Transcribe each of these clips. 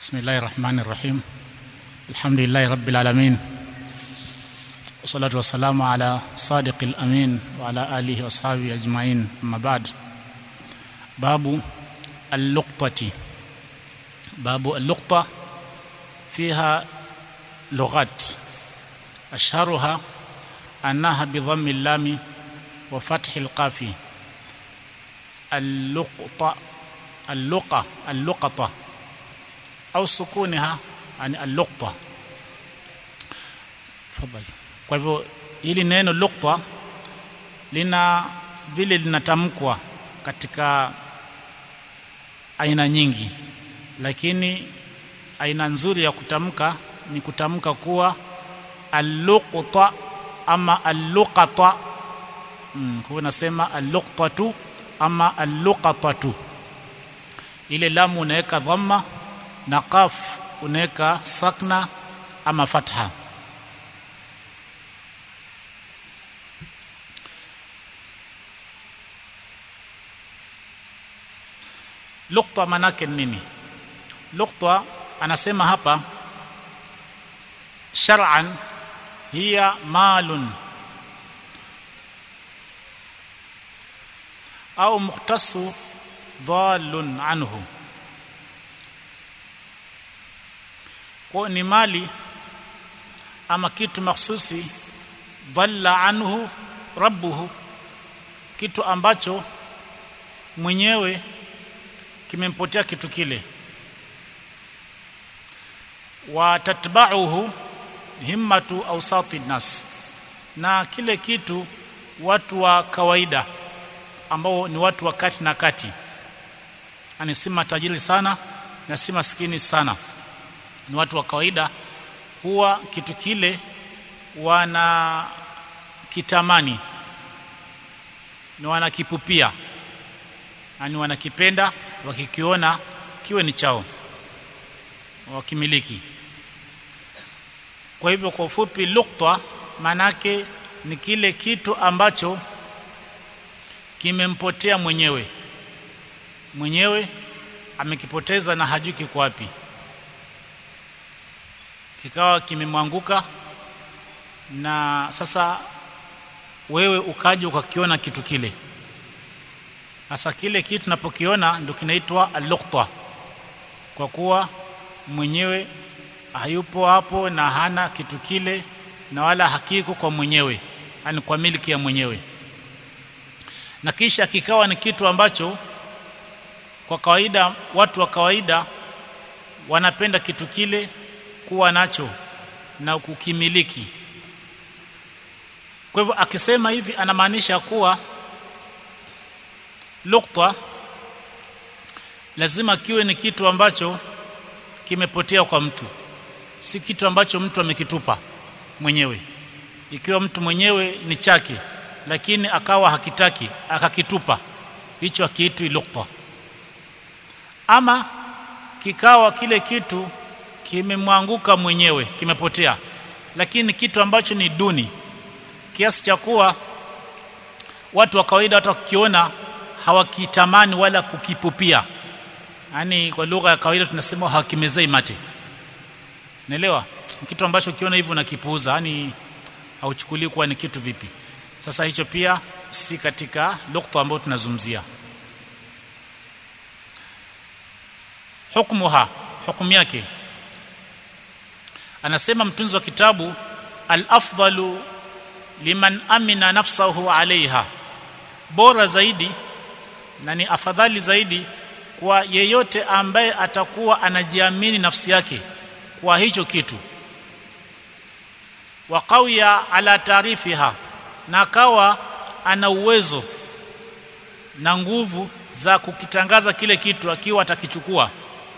بسم الله الرحمن الرحيم الحمد لله رب العالمين والصلاة والسلام على صادق الأمين وعلى آله وأصحابه أجمعين أما بعد باب اللقطة باب اللقطة فيها لغات أشهرها أنها بضم اللام وفتح القاف اللقطة اللقة اللقطة au sukuniha yani al-luqta tafadhali kwa hivyo hili neno luqta lina vile linatamkwa katika aina nyingi lakini aina nzuri ya kutamka ni kutamka kuwa al-luqta ama al-luqata mm, kwa nasema al-luqtatu ama al-luqatatu ile lamu unaweka dhamma na qaf unaweka sakna ama fatha lukta manake nini lukta anasema hapa shar'an hiya malun au mukhtasu dhalun anhu kwa ni mali ama kitu mahsusi dhalla anhu rabbuhu kitu ambacho mwenyewe kimempotea kitu kile wa tatba'uhu himmatu awsati nas na kile kitu watu wa kawaida ambao ni watu wa kati na kati ani si matajiri sana na si maskini sana ni watu wa kawaida huwa kitu kile wana kitamani ni wanakipupia yani wanakipenda wakikiona kiwe ni chao wakimiliki kwa hivyo kwa ufupi lukta manake ni kile kitu ambacho kimempotea mwenyewe mwenyewe amekipoteza na hajui kiko wapi kikawa kimemwanguka na sasa wewe ukaja ukakiona kitu kile sasa kile kitu tunapokiona ndio kinaitwa al-luqta kwa kuwa mwenyewe hayupo hapo na hana kitu kile na wala hakiko kwa mwenyewe yani kwa miliki ya mwenyewe na kisha kikawa ni kitu ambacho kwa kawaida watu wa kawaida wanapenda kitu kile kuwa nacho na kukimiliki kwa hivyo akisema hivi anamaanisha kuwa lukta lazima kiwe ni kitu ambacho kimepotea kwa mtu si kitu ambacho mtu amekitupa mwenyewe ikiwa mtu mwenyewe ni chake lakini akawa hakitaki akakitupa hicho akiitwi lukta ama kikawa kile kitu kimemwanguka mwenyewe kimepotea lakini kitu ambacho ni duni kiasi cha kuwa watu wa kawaida hata wakiona hawakitamani wala kukipupia yani kwa lugha ya kawaida tunasema hawakimezei mate naelewa kitu ambacho ukiona hivyo unakipuuza yani hauchukulii kuwa ni kitu vipi sasa hicho pia si katika lugha ambayo tunazungumzia hukmuha hukumu yake anasema mtunzi wa kitabu al-afdalu liman amina nafsahu alaiha bora zaidi na ni afadhali zaidi kwa yeyote ambaye atakuwa anajiamini nafsi yake kwa hicho kitu wa qawiya ala taarifiha na akawa ana uwezo na nguvu za kukitangaza kile kitu akiwa atakichukua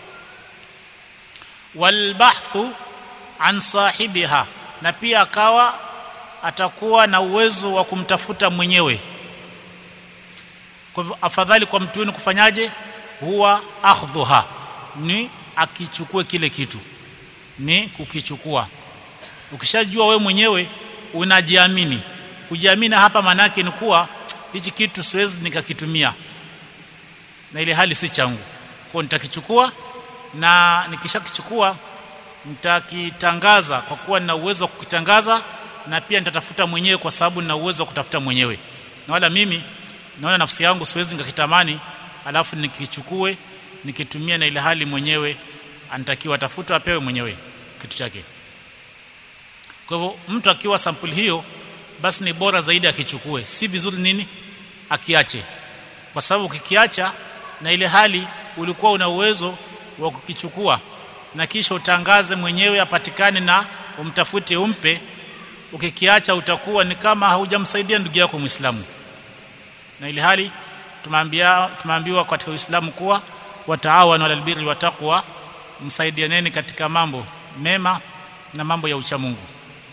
walbahthu an sahibiha na pia akawa atakuwa na uwezo wa kumtafuta mwenyewe kwa hivyo afadhali kwa mtu ni kufanyaje huwa akhdhuha ni akichukue kile kitu ni kukichukua ukishajua we mwenyewe unajiamini kujiamini hapa manake ni kuwa hichi kitu siwezi nikakitumia na ile hali si changu kwa nitakichukua na nikishakichukua nitakitangaza kwa kuwa nina uwezo wa kukitangaza na pia nitatafuta mwenyewe kwa sababu nina uwezo wa kutafuta mwenyewe na wala mimi naona nafsi yangu siwezi nikakitamani alafu nikichukue nikitumia na ile hali mwenyewe anatakiwa atafute apewe mwenyewe kitu chake kwa hivyo mtu akiwa sampuli hiyo basi ni bora zaidi akichukue si vizuri nini akiache kwa sababu ukikiacha na ile hali ulikuwa una uwezo wa kukichukua na kisha utangaze mwenyewe apatikane na umtafute umpe ukikiacha utakuwa ni kama haujamsaidia ndugu yako Muislamu na ile hali tumeambia tumeambiwa katika Uislamu kuwa wataawanu alal birri wa taqwa msaidianeni katika mambo mema na mambo ya ucha Mungu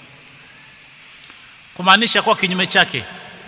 kumaanisha kwa kinyume chake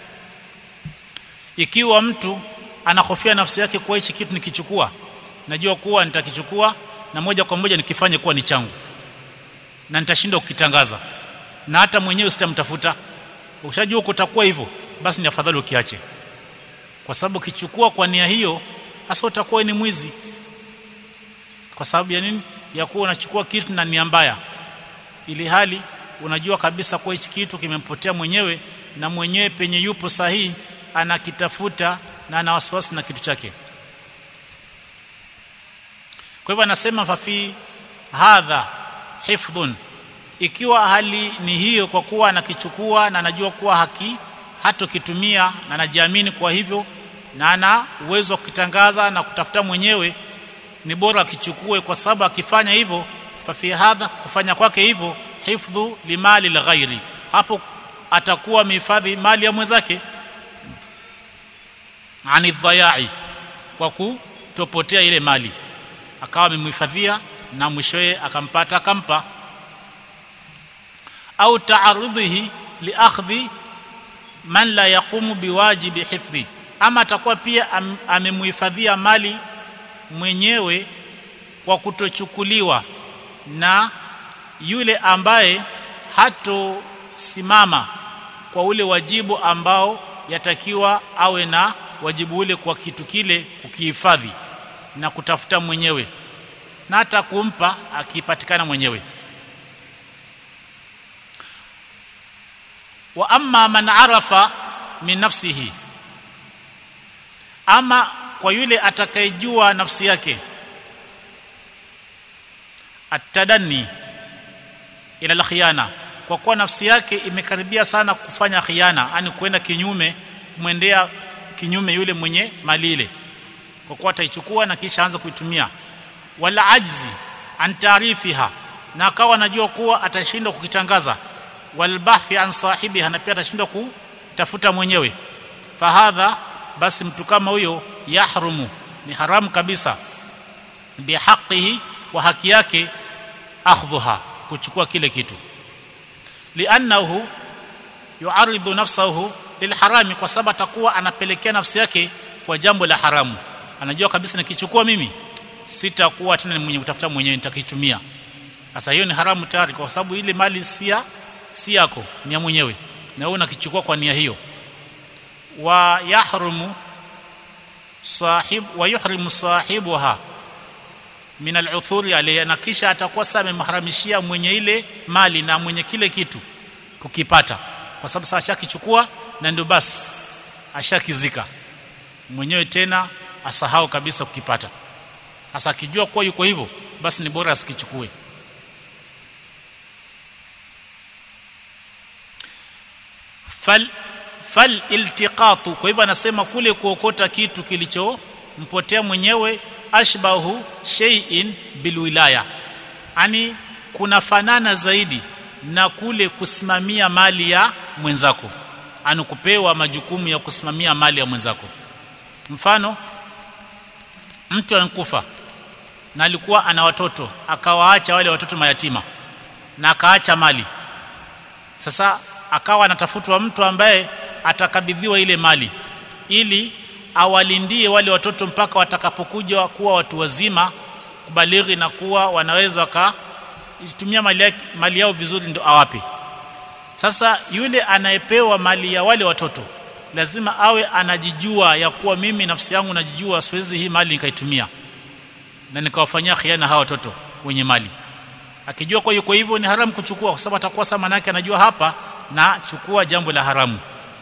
ikiwa mtu anahofia nafsi yake kuwa hichi kitu nikichukua najua kuwa nitakichukua na moja kwa moja nikifanye kuwa ni changu na nitashindwa kukitangaza na hata mwenyewe sitamtafuta ukishajua kutakuwa hivyo basi ni afadhali ukiache kwa sababu ukichukua kwa nia hiyo hasa utakuwa ni mwizi kwa sababu ya nini ya kuwa unachukua kitu na nia mbaya ili hali unajua kabisa kuwa hichi kitu kimempotea mwenyewe na mwenyewe penye yupo sahihi anakitafuta na ana wasiwasi na kitu chake kwa hivyo anasema fafi hadha hifdhun ikiwa hali ni hiyo kwa kuwa anakichukua na anajua kuwa haki hatokitumia na anajiamini kwa hivyo na ana uwezo wa kukitangaza na kutafuta mwenyewe ni bora akichukue kwa sababu akifanya hivyo fafi hadha kufanya kwake hivyo hifdhu limali lghairi hapo atakuwa amehifadhi mali ya mwenzake ani dhayai kwa kutopotea ile mali akawa amemhifadhia na mwishowe akampata akampa au taarudhihi liakhdhi man la yaqumu biwajibi hifdhi ama atakuwa pia am, amemhifadhia mali mwenyewe kwa kutochukuliwa na yule ambaye hatosimama kwa ule wajibu ambao yatakiwa awe na wajibu ule kwa kitu kile kukihifadhi na kutafuta mwenyewe na hata kumpa akipatikana mwenyewe wa amma man arafa min nafsihi ama kwa yule atakayejua nafsi yake atadanni ila alkhiyana kwa kuwa nafsi yake imekaribia sana kufanya khiana yani kwenda kinyume kumwendea kinyume yule mwenye mali ile kwa kuwa ataichukua na kisha anza kuitumia wala ajzi an taarifiha na akawa anajua kuwa atashindwa kukitangaza walbahthi an sahibiha na pia atashindwa kutafuta mwenyewe fahadha basi mtu kama huyo yahrumu ni haramu kabisa bihaqihi kwa haki yake akhdhuha kuchukua kile kitu liannahu yuaridhu nafsahu lilharami kwa sababu atakuwa anapelekea nafsi yake kwa jambo la haramu anajua kabisa nikichukua mimi sitakuwa tena mwenye kutafuta mwenyewe nitakitumia sasa hiyo ni haramu tayari kwa sababu ile mali si si yako ni ya mwenyewe na wewe unakichukua kwa nia hiyo wa yahrumu sahib wa yuhrimu sahibuha min al-uthuri alayha na kisha atakuwa sasa amemharamishia mwenye ile mali na mwenye kile kitu kukipata kwa sababu sasa ashakichukua na ndio basi ashakizika mwenyewe tena asahau kabisa kukipata sasa akijua kuwa yuko hivyo basi ni bora asikichukue fal fal iltiqatu kwa hivyo anasema kule kuokota kitu kilichompotea mwenyewe ashbahu shay'in bilwilaya yani kunafanana zaidi na kule kusimamia mali ya mwenzako ani kupewa majukumu ya kusimamia mali ya mwenzako mfano mtu ankufa na alikuwa ana watoto akawaacha wale watoto mayatima na akaacha mali sasa akawa anatafutwa mtu ambaye atakabidhiwa ile mali ili awalindie wale watoto mpaka watakapokuja kuwa watu wazima kubalighi na kuwa wanaweza wakatumia mali, mali yao vizuri ndio awape sasa yule anayepewa mali ya wale watoto lazima awe anajijua ya kuwa mimi nafsi yangu najijua siwezi hii mali nikaitumia na nikawafanyia khiana hawa watoto wenye mali akijua kwa hiyo kwa hivyo ni haramu kuchukua kwa sababu atakuwa sama manake anajua hapa na chukua jambo la haramu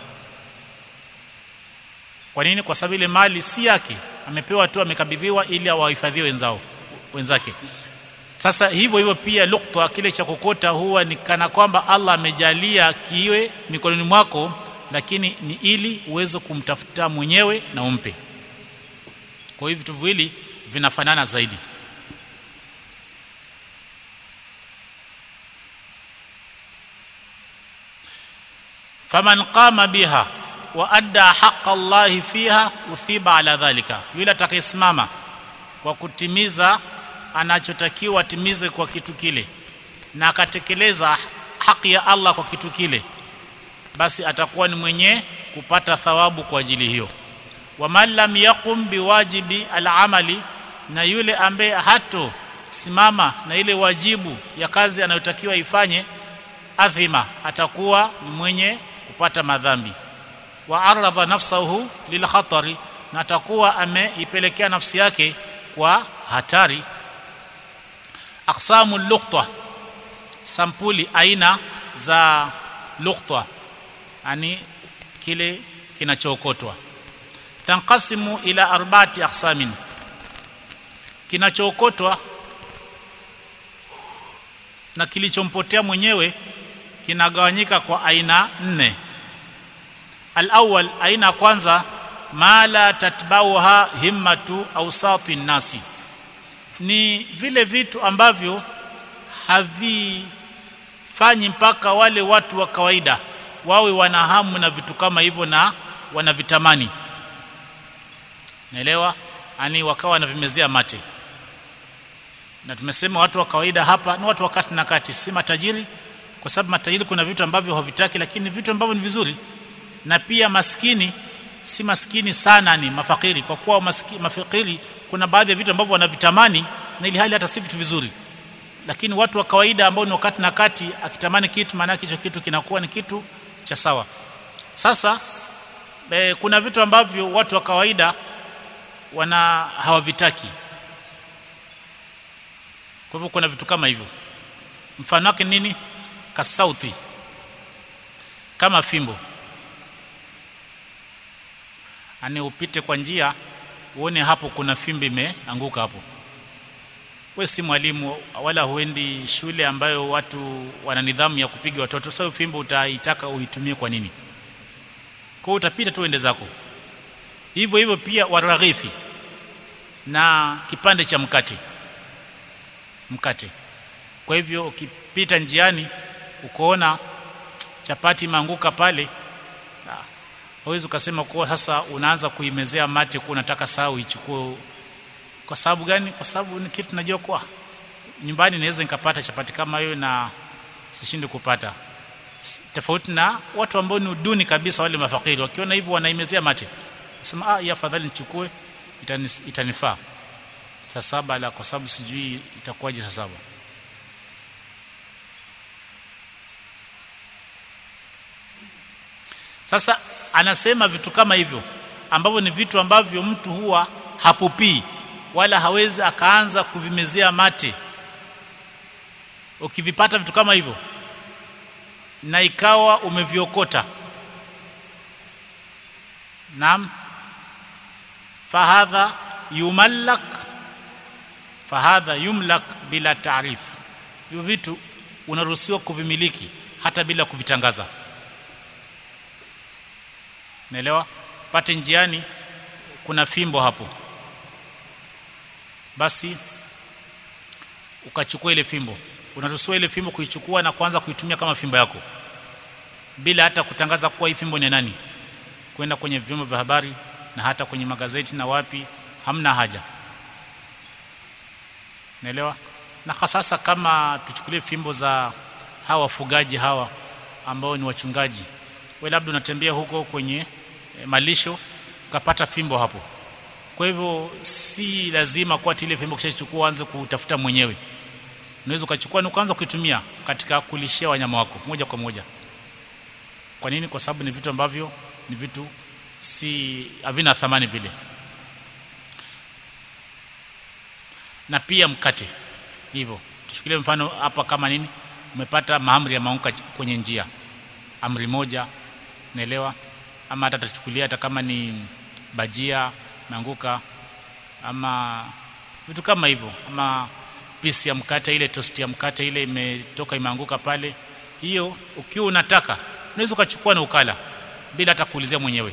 kwa nini kwa sababu ile mali si yake amepewa tu amekabidhiwa ili awahifadhie wenzao wenzake sasa hivyo hivyo pia lukta kile cha kokota huwa ni kana kwamba Allah amejalia kiwe mikononi mwako lakini ni ili uweze kumtafuta mwenyewe na umpe kwa hivyo vitu viwili vinafanana zaidi faman qama biha wa adda haqqa Allah fiha uthiba ala dhalika yule atakayesimama kwa kutimiza anachotakiwa atimize kwa kitu kile na akatekeleza haki ya Allah kwa kitu kile basi atakuwa ni mwenye kupata thawabu kwa ajili hiyo wa man lam yaqum biwajibi al-amali na yule ambaye hato simama na ile wajibu ya kazi anayotakiwa ifanye adhima atakuwa ni mwenye kupata madhambi wa aradha nafsahu lil khatari na atakuwa ameipelekea nafsi yake kwa hatari aqsamu luqta sampuli aina za luqta yani kile kinachookotwa tanqasimu ila arba'ati aqsamin kinachookotwa na kilichompotea mwenyewe kinagawanyika kwa aina nne al-awwal aina kwanza ma la tatbauha himmatu awsati nasi ni vile vitu ambavyo havifanyi mpaka wale watu wa kawaida wawe wana hamu na vitu kama hivyo na wanavitamani naelewa ani wakawa wanavimezea mate na tumesema watu wa kawaida hapa ni watu wa kati na kati si matajiri kwa sababu matajiri kuna vitu ambavyo havitaki lakini vitu ambavyo ni vizuri na pia maskini si maskini sana ni mafakiri kwa kuwa maskini, mafakiri kuna baadhi ya vitu ambavyo wanavitamani na ili hali hata si vitu vizuri lakini watu wa kawaida ambao ni wakati na kati akitamani kitu maana hicho kitu kinakuwa ni kitu cha sawa sasa e, kuna vitu ambavyo watu wa kawaida wana hawavitaki kwa hivyo kuna vitu kama hivyo mfano wake nini kasauti kama fimbo ani upite kwa njia uone hapo kuna fimbo imeanguka hapo we si mwalimu wala huendi shule ambayo watu wana nidhamu ya kupiga watoto sasa fimbo utaitaka uitumie kwa nini kwa utapita tu ende zako hivyo hivyo pia waraghifi na kipande cha mkate mkate kwa hivyo ukipita njiani ukoona chapati imeanguka pale hawezi ukasema kuwa sasa unaanza kuimezea mate kuwa unataka saa uichukue kwa sababu gani kwa sababu ni kitu najua kwa nyumbani naweza nikapata chapati kama hiyo na sishindi kupata tofauti na watu ambao ni duni kabisa wale mafakiri wakiona hivyo wanaimezea mate sema ah ya afadhali nichukue itanis, itanifaa saa saba la kwa sababu sijui itakuwaje saa saba sasa anasema vitu kama hivyo ambavyo ni vitu ambavyo mtu huwa hapupii wala hawezi akaanza kuvimezea mate ukivipata vitu kama hivyo na ikawa umeviokota naam fahadha yumallak fahadha yumlak bila taarif hivyo vitu unaruhusiwa kuvimiliki hata bila kuvitangaza naelewa pate njiani kuna fimbo hapo basi ukachukua ile fimbo unaruhusiwa ile fimbo kuichukua na kuanza kuitumia kama fimbo yako bila hata kutangaza kuwa hii fimbo ni nani kwenda kwenye vyombo vya habari na hata kwenye magazeti na wapi hamna haja naelewa na sasa kama tuchukulie fimbo za hawa wafugaji hawa ambao ni wachungaji we labda unatembea huko kwenye e, malisho ukapata fimbo hapo kwa hivyo si lazima kwa ile fimbo kishachukua anze kutafuta mwenyewe unaweza ukachukua na ukaanza kuitumia katika kulishia wanyama wako moja kwa moja kwa nini kwa sababu ni vitu ambavyo ni vitu si havina thamani vile na pia mkate hivyo tuchukulie mfano hapa kama nini umepata maamri ya maunga kwenye njia amri moja naelewa ama hata tuchukulia hata kama ni bajia meanguka ama vitu kama hivyo ama pisi ya mkate ile toast ya mkate ile imetoka imeanguka pale hiyo ukiwa unataka unaweza ukachukua na ukala bila hata kuulizia mwenyewe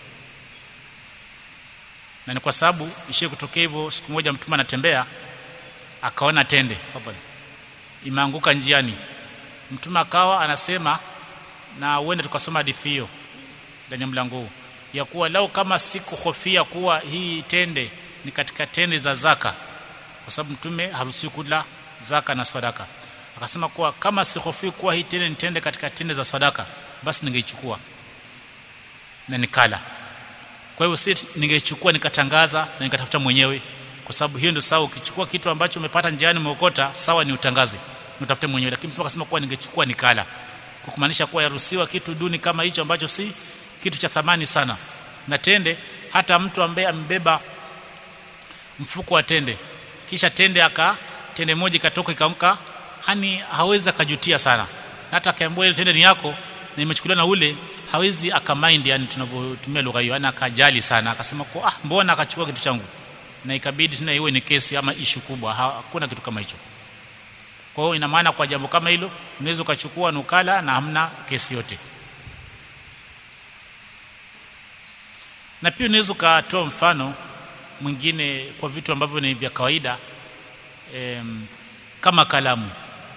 na ni kwa sababu ishie kutokea hivyo siku moja mtume anatembea akaona tende fadhali imeanguka njiani mtume akawa anasema na uende tukasoma hadithi hiyo ndani ya mlango huu ya kuwa lau kama sikuhofia kuwa hii tende ni katika tende za zaka kwa sababu mtume haruhusiwi kula zaka na sadaka akasema kuwa kama sihofii kuwa hii tende ni tende katika tende za sadaka basi ningeichukua na nikala kwa hivyo si ningeichukua nikatangaza na nikatafuta mwenyewe kwa sababu hiyo ndio sawa ukichukua kitu ambacho umepata njiani umeokota sawa ni utangaze utafute mwenyewe lakini mtu akasema kuwa ningechukua nikala kwa kumaanisha kuwa yaruhusiwa kitu duni kama hicho ambacho si kitu cha thamani sana na tende hata mtu ambaye ambeba mfuko wa tende kisha tende aka tende moja ikatoka ikamka hani hawezi akajutia sana na hata akaambiwa ile tende ni yako na imechukuliwa na ule hawezi akamind yani tunavyotumia lugha hiyo ana akajali sana akasema kwa ah mbona akachukua kitu changu na ikabidi tena iwe ni kesi ama ishu kubwa hakuna kitu kama hicho kwa hiyo ina maana kwa jambo kama hilo unaweza ukachukua nukala na hamna kesi yote na pia unaweza ukatoa mfano mwingine kwa vitu ambavyo ni vya kawaida em, kama kalamu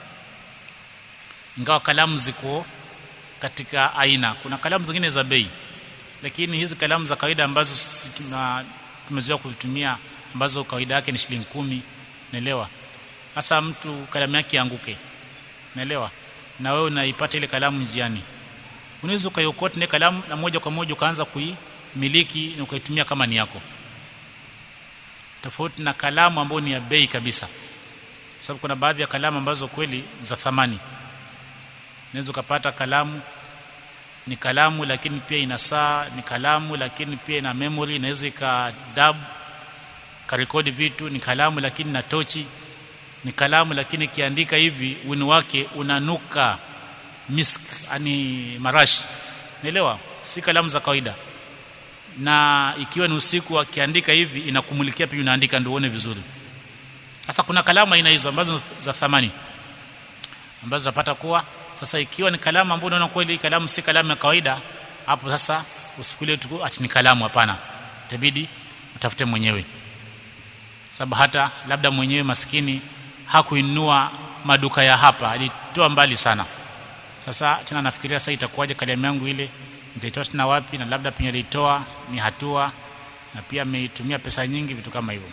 ingawa kalamu ziko katika aina kuna kalamu zingine za bei lakini hizi kalamu za kawaida ambazo sisi tuna tumezoea kuzitumia ambazo kawaida yake ni shilingi kumi naelewa hasa mtu kalamu yake anguke naelewa na wewe unaipata ile kalamu njiani unaweza ukaiokota ile kalamu na moja kwa moja ukaanza kuimiliki na ukaitumia kama ni yako tofauti na kalamu ambayo ni ya bei kabisa sababu kuna baadhi ya kalamu ambazo kweli za thamani unaweza ukapata kalamu ni kalamu lakini pia ina saa ni kalamu lakini pia ina memory inaweza ikadab karekodi vitu ni kalamu lakini na tochi ni kalamu lakini kiandika hivi wini wake unanuka misk ani marashi naelewa si kalamu za kawaida na ikiwa ni usiku akiandika hivi inakumulikia pia unaandika ndio uone vizuri sasa kuna kalamu aina hizo ambazo za thamani ambazo unapata kuwa sasa ikiwa ni kalamu ambayo unaona kweli kalamu si kalamu ya kawaida hapo sasa usifikirie tu ati ni kalamu hapana itabidi utafute mwenyewe sababu hata labda mwenyewe maskini hakuinua maduka ya hapa alitoa mbali sana sasa tena nafikiria sasa itakuwaje kalamu yangu ile nitaitoa tena wapi na labda penye alitoa ni hatua na pia ameitumia pesa nyingi vitu kama hivyo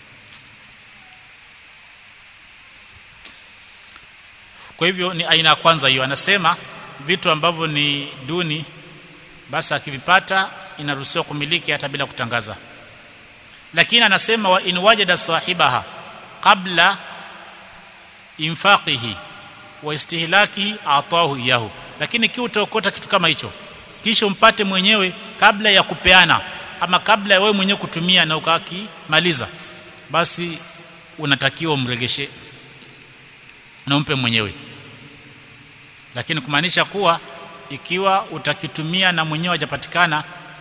kwa hivyo ni aina ya kwanza hiyo anasema vitu ambavyo ni duni basi akivipata inaruhusiwa kumiliki hata bila kutangaza lakini anasema wa in wajada sahibaha qabla infaqihi wa istihlakihi atahu iyahu lakini kiu utaokota kitu kama hicho kisha umpate mwenyewe kabla ya kupeana ama kabla ya wewe mwenyewe kutumia na ukakimaliza basi unatakiwa umregeshe na umpe mwenyewe lakini kumaanisha kuwa ikiwa utakitumia na mwenyewe hajapatikana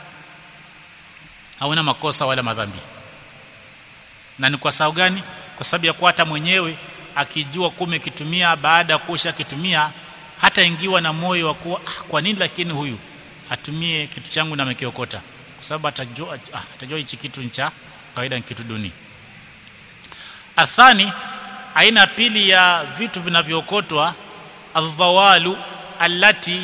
hauna makosa wala madhambi na ni kwa sababu gani kwa sababu ya kuwa hata mwenyewe akijua kume kitumia baada ya kusha kitumia hata ingiwa na moyo wa kuwa ah, kwa nini lakini huyu atumie kitu changu na amekiokota kwa sababu atajua ah, atajua hichi kitu ni cha kawaida ni kitu duni athani aina pili ya vitu vinavyookotwa aldhawalu allati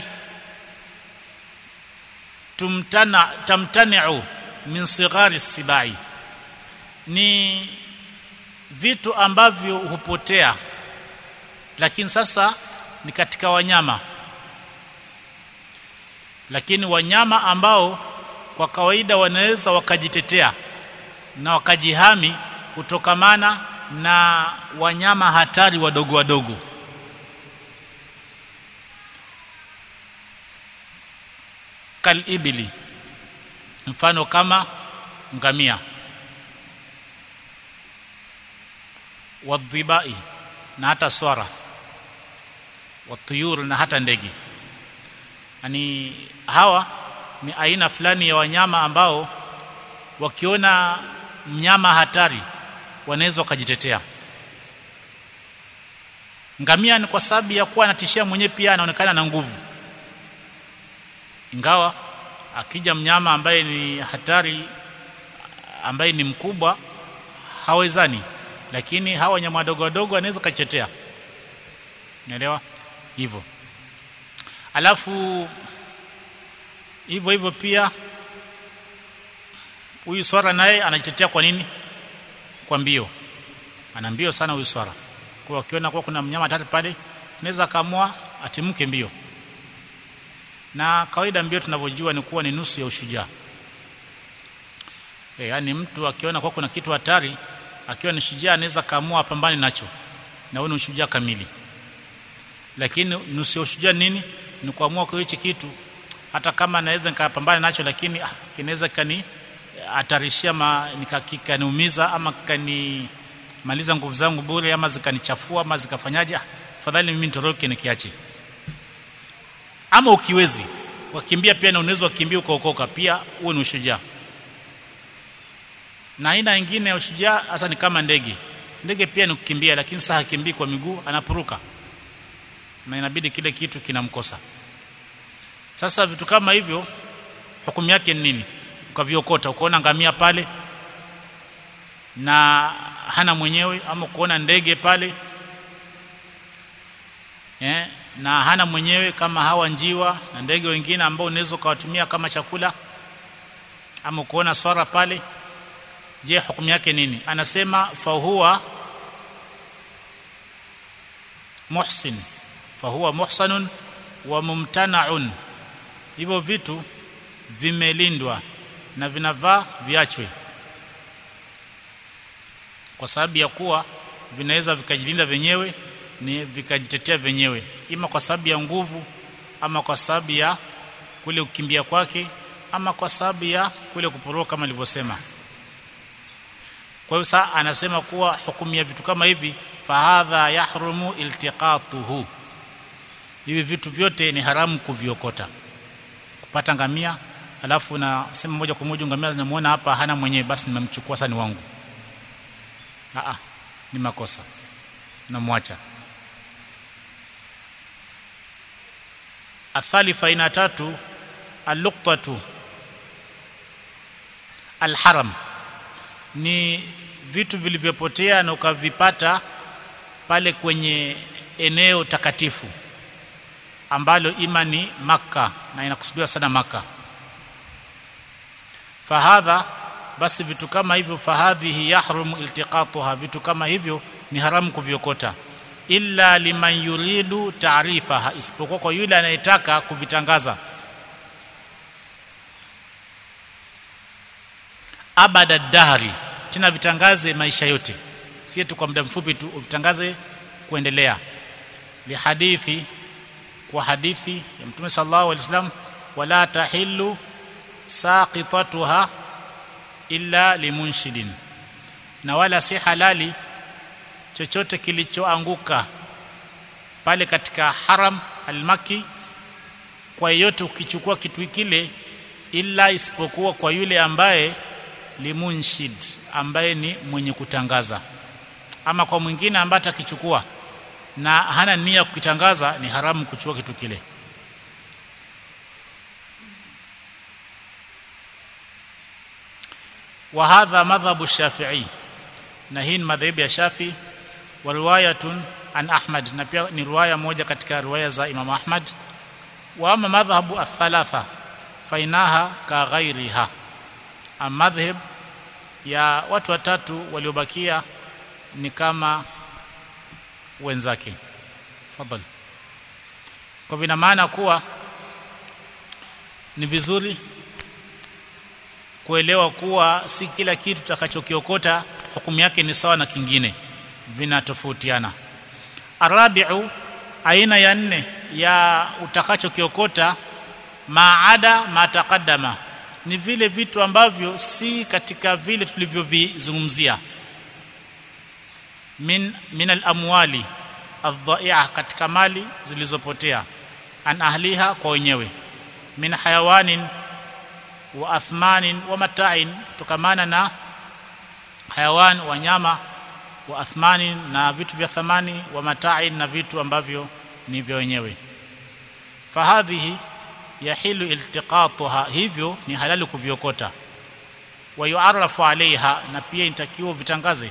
tumtana tamtani'u min sighari sibai ni vitu ambavyo hupotea lakini sasa ni katika wanyama lakini wanyama ambao kwa kawaida wanaweza wakajitetea na wakajihami kutokamana na wanyama hatari wadogo wadogo kalibili mfano kama ngamia wadhibai na hata swara watuyur na hata ndege yani hawa ni aina fulani ya wanyama ambao wakiona mnyama hatari wanaweza wakajitetea ngamia ni kwa sababu ya kuwa anatishia mwenyewe pia anaonekana na nguvu ingawa akija mnyama ambaye ni hatari ambaye ni mkubwa hawezani lakini hawa wanyama wadogo wadogo wanaweza kujitetea naelewa hivyo alafu hivyo hivyo pia huyu swara naye anajitetea kwa nini kwa mbio ana mbio sana huyu swara kwa akiona kwa kuna mnyama hatari pale anaweza kaamua atimke mbio na kawaida mbio tunavyojua ni kuwa ni nusu ya ushujaa e, yaani mtu akiona kwa kuna kitu hatari akiwa ni shujaa anaweza kaamua apambane nacho na huo ni ushujaa kamili lakini nusu ya ushujaa nini ni kuamua kwa hichi kitu hata kama naweza nikapambana nacho lakini ah, kinaweza kani hatarishia nikakaniumiza ama kanimaliza nguvu zangu bure ama zikanichafua ama zikafanyaje ah, fadhali mimi nitoroke nikiache ama ukiwezi wakimbia pia na unaweza kukimbia ukaokoka pia huo ni ushujaa na aina nyingine ya ushujaa hasa ni kama ndege ndege pia ni kukimbia lakini sasa hakimbii kwa miguu anapuruka na inabidi kile kitu kinamkosa sasa vitu kama hivyo hukumu yake ni nini ukaviokota ukaona ngamia pale na hana mwenyewe ama kuona ndege pale eh, na hana mwenyewe kama hawa njiwa na ndege wengine ambao unaweza ukawatumia kama chakula ama kuona swara pale je hukumu yake nini anasema fahuwa muhsin fahuwa muhsanun wa mumtanaun hivyo vitu vimelindwa na vinavaa viachwe kwa sababu ya kuwa vinaweza vikajilinda wenyewe ni vikajitetea wenyewe ima kwa sababu ya nguvu ama kwa sababu ya kule kukimbia kwake ama kwa sababu ya kule kuporoka kama nilivyosema kwa hiyo saa anasema kuwa hukumu ya vitu kama hivi fahadha yahrumu iltiqatuhu hivi vitu vyote ni haramu kuviokota kupata ngamia alafu na sema moja kwa moja ngamia zinamuona hapa hana mwenyewe basi nimemchukua sasa ni wangu a ni makosa namwacha athalitha aina tatu alluqtatu alharam ni vitu vilivyopotea na ukavipata pale kwenye eneo takatifu ambalo ima ni maka na inakusudiwa sana maka fahadha basi vitu kama hivyo fahadhihi yahrumu iltiqatuha vitu kama hivyo ni haramu kuviokota illa liman yuridu taarifaha isipokuwa kwa yule anayetaka kuvitangaza abada dahri tena vitangaze maisha yote si tu kwa muda mfupi tu uvitangaze kuendelea lihadithi kwa hadithi ya mtume sallallahu alaihi wasallam wala tahillu saqitatuha illa limunshidin na wala si halali chochote kilichoanguka pale katika haram almaki kwa yeyote ukichukua kitu kile ila isipokuwa kwa yule ambaye limunshid ambaye ni mwenye kutangaza ama kwa mwingine ambaye atakichukua na hana nia kukitangaza ni haramu kuchukua kitu kile wa hadha madhhabu shafi'i na hii ni madhehebu ya shafi wa riwayatun an ahmad na pia ni riwaya moja katika riwaya za imam ahmad wa ama madhhabu athalatha fainaha ka ghairiha madhhab ya watu watatu waliobakia ni kama wenzake fadhali kwa vina maana kuwa ni vizuri kuelewa kuwa si kila kitu tutakachokiokota hukumu yake ni sawa na kingine vinatofautiana arabiu aina ya nne ya utakachokiokota maada mataqaddama ni vile vitu ambavyo si katika vile tulivyovizungumzia min min al-amwali adh-dha'i'a katika mali zilizopotea an ahliha kwa wenyewe min hayawanin wa athmanin wa mata'in tukamana na hayawan wanyama wa athmanin na vitu vya thamani wa mata'in na vitu ambavyo ni vya wenyewe fahadhihi yahilu iltiqatuha hivyo ni halali kuviokota wa yu'arrafu alaiha na pia inatakiwa vitangaze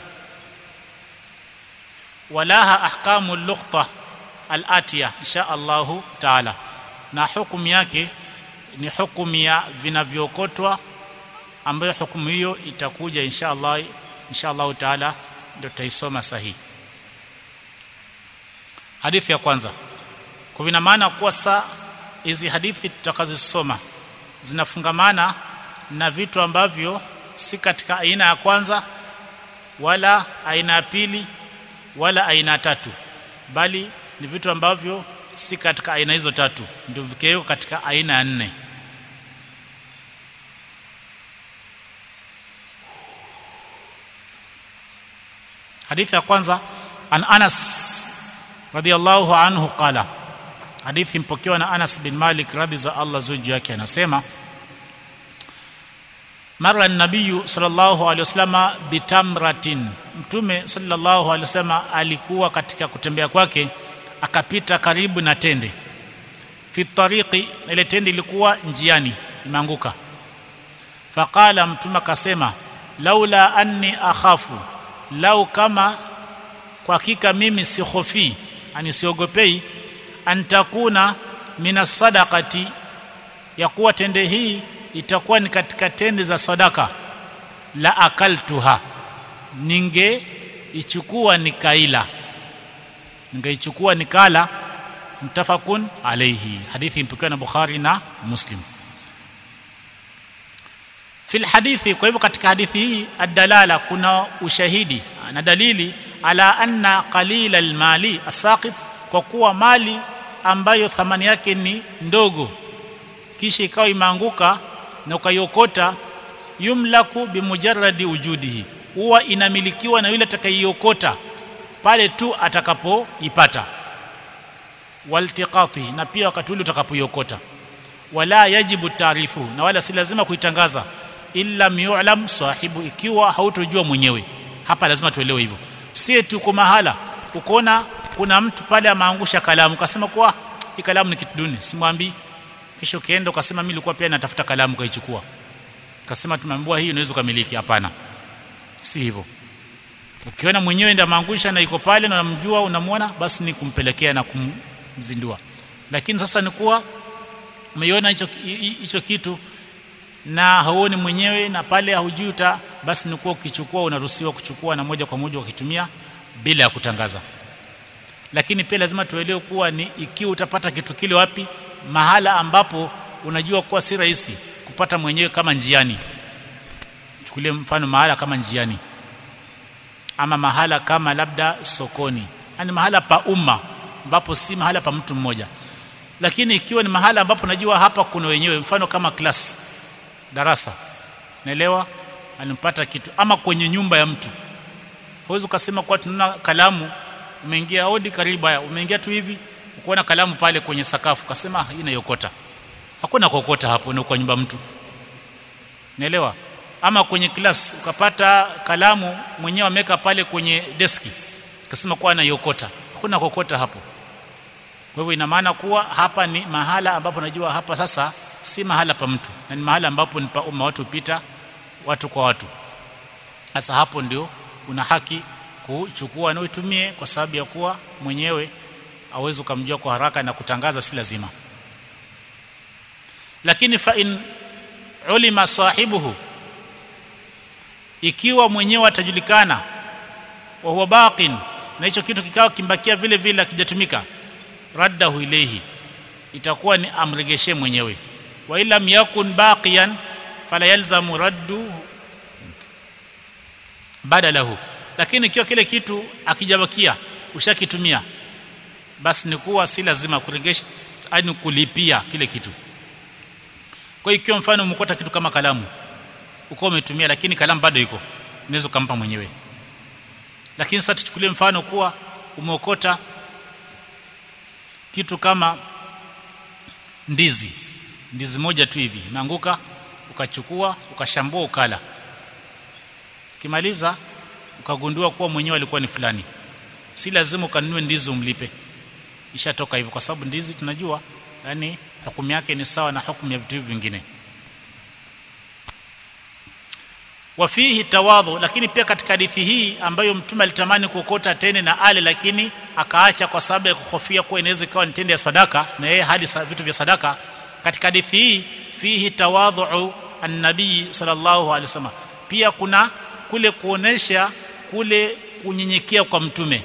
walaha ahkamu luqta al-atiya insha Allahu taala na hukumu yake ni hukumu ya vinavyookotwa ambayo hukumu hiyo itakuja insha Allah insha Allahu taala ndio tutaisoma sahihi hadithi ya kwanza kwa vina maana kuwa saa hizi hadithi tutakazosoma zinafungamana na vitu ambavyo si katika aina ya kwanza wala aina ya pili wala aina ya tatu bali ni vitu ambavyo si katika aina hizo tatu ndio vikeo katika aina ya nne hadithi ya kwanza an Anas radiyallahu anhu qala hadithi mpokewa na Anas bin Malik radhi za Allah zuji yake anasema mara nabiyu sallallahu alaihi wasallam bitamratin mtume sallallahu alaihi wasallam alikuwa katika kutembea kwake akapita karibu na tende fi tariqi ile tende ilikuwa njiani imeanguka faqala mtume akasema laula anni akhafu lau kama kwa hakika mimi sihofi ani siogopei antakuna mina sadaqati ya kuwa tende hii itakuwa ni katika tende za sadaka la akaltuha ninge ichukua nikaila ningeichukua nikala mtafakun alayhi hadithi mpokewa na Bukhari na Muslim fil hadithi kwa hivyo katika hadithi hii adalala kuna ushahidi na dalili ala anna qalila almali asaqit kwa kuwa mali ambayo thamani yake ni ndogo kisha ikawa imeanguka na ukaiokota yumlaku bimujarradi wujudihi huwa inamilikiwa na yule atakayeiokota pale tu atakapoipata waltiqati na pia wakati ule utakapoiokota wala yajibu taarifu na wala si lazima kuitangaza illa yu'lam sahibu ikiwa hautojua mwenyewe hapa lazima tuelewe hivyo si tuko mahala ukoona kuna mtu pale ameangusha kalamu kasema kwa hii kalamu ni kitu duni simwambii kisha ukienda ukasema mimi nilikuwa pia natafuta kalamu kaichukua kasema tumeambiwa hii unaweza kumiliki hapana si hivyo ukiona mwenyewe ndio ameangusha na iko pale na unamjua unamwona basi ni kumpelekea na kumzindua lakini sasa ni kuwa umeiona hicho hicho kitu na hauoni mwenyewe na pale haujui uta basi ni kuwa ukichukua unaruhusiwa kuchukua na moja kwa moja ukitumia bila ya kutangaza lakini pia lazima tuelewe kuwa ni ikiwa utapata kitu kile wapi mahala ambapo unajua kuwa si rahisi kupata mwenyewe kama njiani chukulie mfano mahala kama njiani ama mahala kama labda sokoni yani mahala pa umma ambapo si mahala pa mtu mmoja lakini ikiwa ni mahala ambapo najua hapa kuna wenyewe mfano kama class darasa naelewa alimpata kitu ama kwenye nyumba ya mtu huwezi ukasema kwa tunaona kalamu umeingia hodi karibu haya umeingia tu hivi ukoona kalamu pale kwenye sakafu kasema hii inayokota hakuna kokota hapo ni kwa nyumba mtu naelewa ama kwenye class ukapata kalamu mwenyewe ameweka pale kwenye deski kasema kwa anaiokota hakuna kokota hapo kwa hivyo ina maana kuwa hapa ni mahala ambapo najua hapa sasa si mahala pa mtu na ni mahala ambapo ni pa umma watu pita watu kwa watu sasa hapo ndio una haki kuchukua na uitumie kwa sababu ya kuwa mwenyewe awezi ukamjua kwa haraka na kutangaza si lazima lakini fa in ulima sahibuhu ikiwa mwenyewe atajulikana wa huwa baqin na hicho kitu kikawa kimbakia vile vile akijatumika raddahu ilayhi itakuwa ni amregeshe mwenyewe wa ila yakun baqiyan fala yalzamu raddu badalahu lakini ikiwa kile kitu akijabakia ushakitumia basi ni kuwa si lazima kuregesha ani kulipia kile kitu kwa hiyo ikiwa mfano umekota kitu kama kalamu uko umetumia lakini kalamu bado iko unaweza kumpa mwenyewe lakini sasa tuchukulie mfano kuwa umeokota kitu kama ndizi ndizi moja tu hivi imeanguka ukachukua ukashambua ukala ukimaliza ukagundua kuwa mwenyewe alikuwa ni fulani si lazima ukanunue ndizi umlipe ishatoka hivyo kwa sababu ndizi tunajua yani hukumu yake ni sawa na hukumu ya vitu vingine wafihi tawadhu lakini pia katika hadithi hii ambayo mtume alitamani kuokota tene na ale lakini akaacha kwa sababu ya kuhofia kuwa inaweza ikawa ni tende ya sadaka na yeye hadi vitu vya sadaka katika hadithi hii fihi tawadhu an-nabii sallallahu alaihi wasallam pia kuna kule kuonesha kule kunyenyekea kwa mtume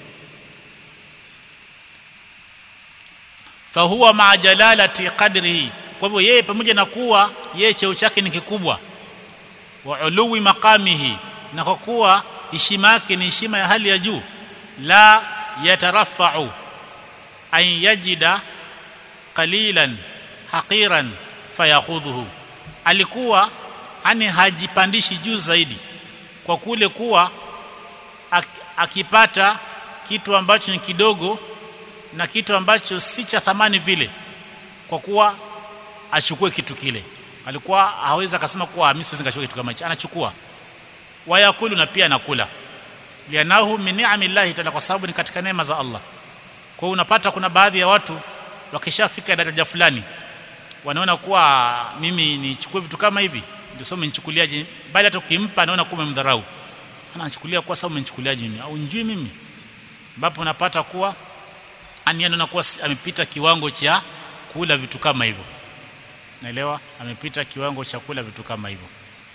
fahuwa ma jalalati qadrihi kwa hivyo yeye pamoja na kuwa yeye cheo chake ni kikubwa wa uluwi maqamihi na kwa kuwa heshima yake ni heshima ya hali ya juu la yatarafa'u an yajida qalilan haqiran fayakhudhuhu alikuwa ani hajipandishi juu zaidi kwa kule kuwa ak, akipata kitu ambacho ni kidogo na kitu ambacho si cha thamani vile kwa kuwa achukue kitu kile alikuwa hawezi akasema kuwa mimi siwezi nikachukua kitu kama hicho anachukua wayakulu na pia anakula lianahu min ni'amillahi ta'ala kwa sababu ni katika neema za Allah kwa hiyo unapata kuna baadhi ya watu wakishafika daraja fulani wanaona kuwa mimi nichukue vitu kama hivi ndio sasa umenichukuliaje bali hata ukimpa anaona kuwa umemdharau anachukulia kwa sababu umenichukuliaje mimi au njui mimi ambapo unapata kuwa ani anaona kuwa amepita kiwango cha kula vitu kama hivyo naelewa amepita kiwango cha kula vitu kama hivyo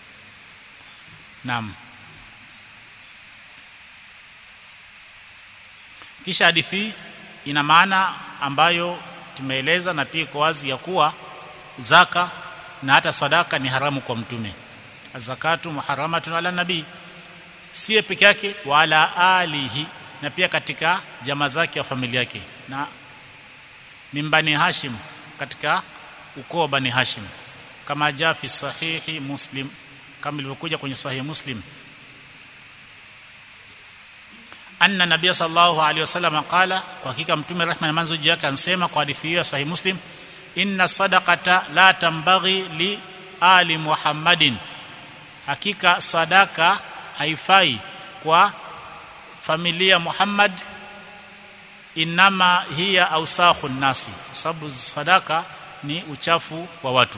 naam kisha hadithi ina maana ambayo tumeeleza na pia iko wazi ya kuwa zaka na hata sadaka ni haramu kwa mtume zakatu muharamatun ala nabii sie peke yake wala alihi na pia katika jamaa zake wa familia yake na mimbani hashim katika ukoo wa bani hashim kama jaa fi sahihi muslim kama ilivyokuja kwenye sahihi muslim anna nabiy sallallahu alaihi wasallam qala kwa hakika mtume rehma na manzo yake ansema kwa hadithi hiyo sahihi muslim inna sadaqata la tambaghi li ali muhammadin hakika sadaka haifai kwa familia Muhammad inama hiya ausakhu nasi kwa sababu sadaka ni uchafu wa watu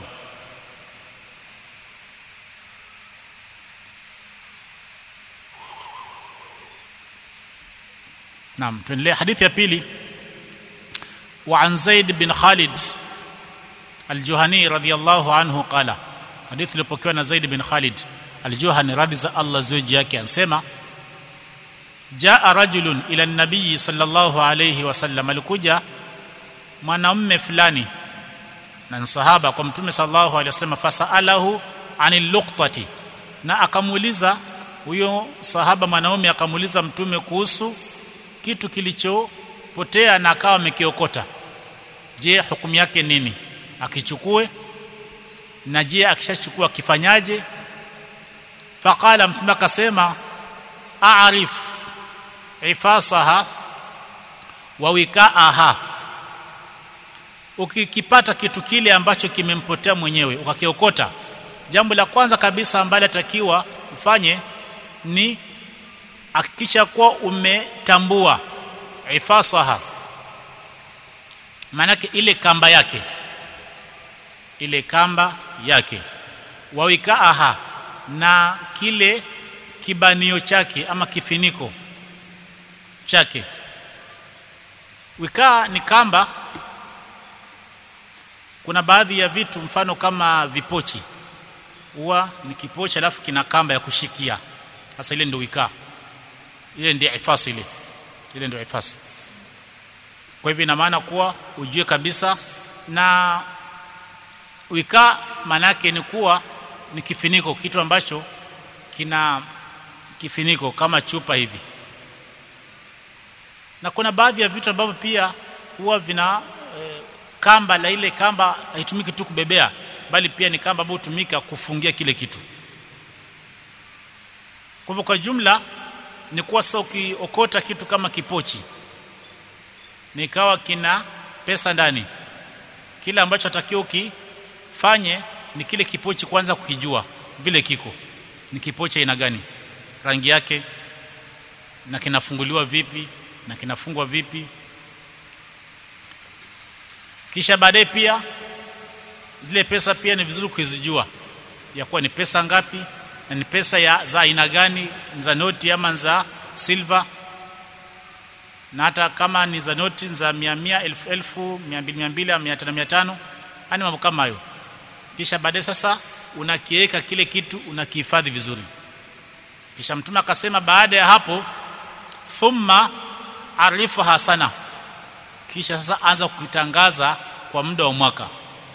Naam tuendelee hadithi ya pili wa an Zaid bin Khalid al-Juhani radiyallahu anhu qala hadithi iliyopokewa na Zaid bin Khalid al-Juhani radhi za Allah zuji yake anasema jaa rajulun ila nabii sallallahu alayhi wasallam alikuja mwanamume fulani na sahaba kwa mtume sallallahu alayhi wasallam fasalahu anil luqtati na akamuuliza huyo sahaba mwanaume akamuuliza mtume kuhusu kitu kilichopotea na akawa amekiokota je hukumu yake nini akichukue na je akishachukua kifanyaje faqala mtume akasema a'rif ifasaha wa wikaaha ukikipata kitu kile ambacho kimempotea mwenyewe ukakiokota jambo la kwanza kabisa ambalo atakiwa ufanye ni hakikisha kuwa umetambua ifasaha maanake ile kamba yake ile kamba yake wawikaaha na kile kibanio chake ama kifiniko chake wikaa ni kamba kuna baadhi ya vitu mfano kama vipochi huwa ni kipochi alafu kina kamba ya kushikia sasa ile ndio wikaa ile ndio ifasi ile ile ndio ifasi kwa hivyo ina maana kuwa ujue kabisa na wikaa manake ni kuwa ni kifiniko kitu ambacho kina kifiniko kama chupa hivi na kuna baadhi ya vitu ambavyo pia huwa vina e, kamba la ile kamba haitumiki tu kubebea bali pia ni kamba ambayo hutumika kufungia kile kitu kwa hivyo kwa jumla ni kuwa sasa ukiokota kitu kama kipochi nikawa kina pesa ndani kile ambacho atakiwa ukifanye ni kile kipochi kwanza kukijua vile kiko ni kipochi aina gani rangi yake na kinafunguliwa vipi na kinafungwa vipi kisha baadaye pia zile pesa pia ni vizuri kuzijua ya kuwa ni pesa ngapi na ni pesa ya za aina gani za noti ama za silver na hata kama ni za noti za mia mia elfu elfu mia mbili mia mbili mia tano mia tano yani mambo kama hayo kisha baadaye sasa unakiweka kile kitu unakihifadhi vizuri kisha mtume akasema baada ya hapo thumma arifu hasana kisha sasa anza kukitangaza kwa muda wa mwaka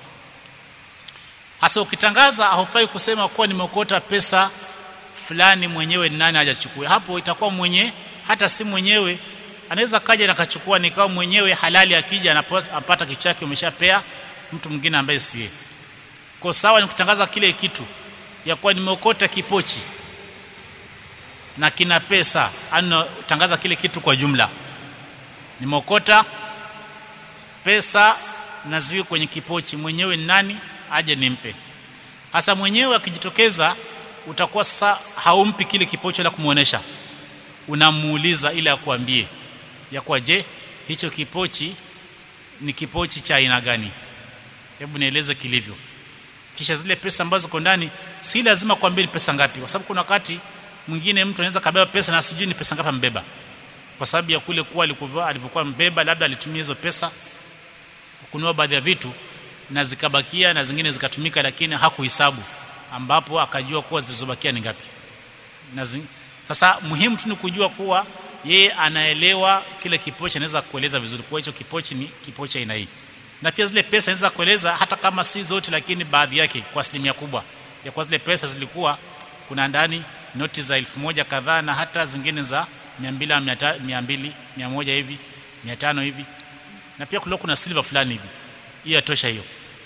hasa ukitangaza haufai kusema kuwa nimeokota pesa fulani mwenyewe ni nani hajachukua hapo itakuwa mwenye hata si mwenyewe anaweza kaja na kachukua nikawa mwenyewe halali akija anapata kitu chake umeshapea mtu mwingine ambaye siye kwa sawa ni kutangaza kile kitu ya kuwa nimeokota kipochi na kina pesa ana tangaza kile kitu kwa jumla nimeokota pesa na ziko kwenye kipochi mwenyewe ni nani aje nimpe hasa mwenyewe akijitokeza utakuwa sasa haumpi kile kipochi la kumuonesha unamuuliza ili akuambie ya kwa je hicho kipochi ni kipochi cha aina gani hebu nieleze kilivyo kisha zile pesa ambazo ziko ndani si lazima kuambia ni pesa ngapi kwa sababu kuna wakati mwingine mtu anaweza kabeba pesa na sijui ni pesa ngapi ambeba kwa sababu ya kule kuwa alikuwa alivyokuwa mbeba labda alitumia hizo pesa kununua baadhi ya vitu na zikabakia na zingine zikatumika lakini hakuhesabu ambapo akajua kuwa zilizobakia ni ngapi na zi... sasa muhimu tu ni kujua kuwa yeye anaelewa kile kipochi anaweza kueleza vizuri kwa hicho kipochi ni kipochi aina hii na pia zile pesa anaweza kueleza hata kama si zote lakini baadhi yake kwa asilimia kubwa ya kwa zile pesa zilikuwa kuna ndani noti za elfu moja kadhaa na hata zingine za 200 200 100 hivi 500 hivi na pia kulikuwa kuna silver fulani hivi hiyo yatosha hiyo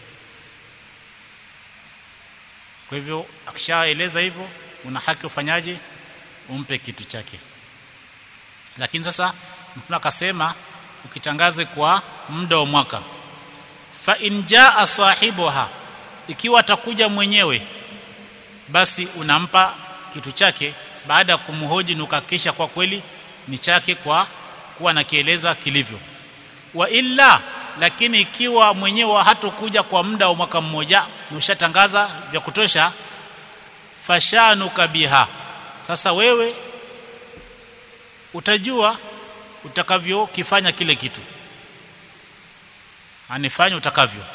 kwa hivyo akishaeleza hivyo una haki ufanyaje umpe kitu chake lakini sasa mtume akasema ukitangaze kwa muda wa mwaka fa in jaa sahibuha ikiwa atakuja mwenyewe basi unampa kitu chake baada ya kumhoji nukakisha kwa kweli ni chake kwa kuwa nakieleza kilivyo wa illa lakini ikiwa mwenyewe hatokuja kwa muda wa mwaka mmoja ushatangaza vya kutosha fashanuka biha sasa wewe utajua utakavyokifanya kile kitu anifanye utakavyo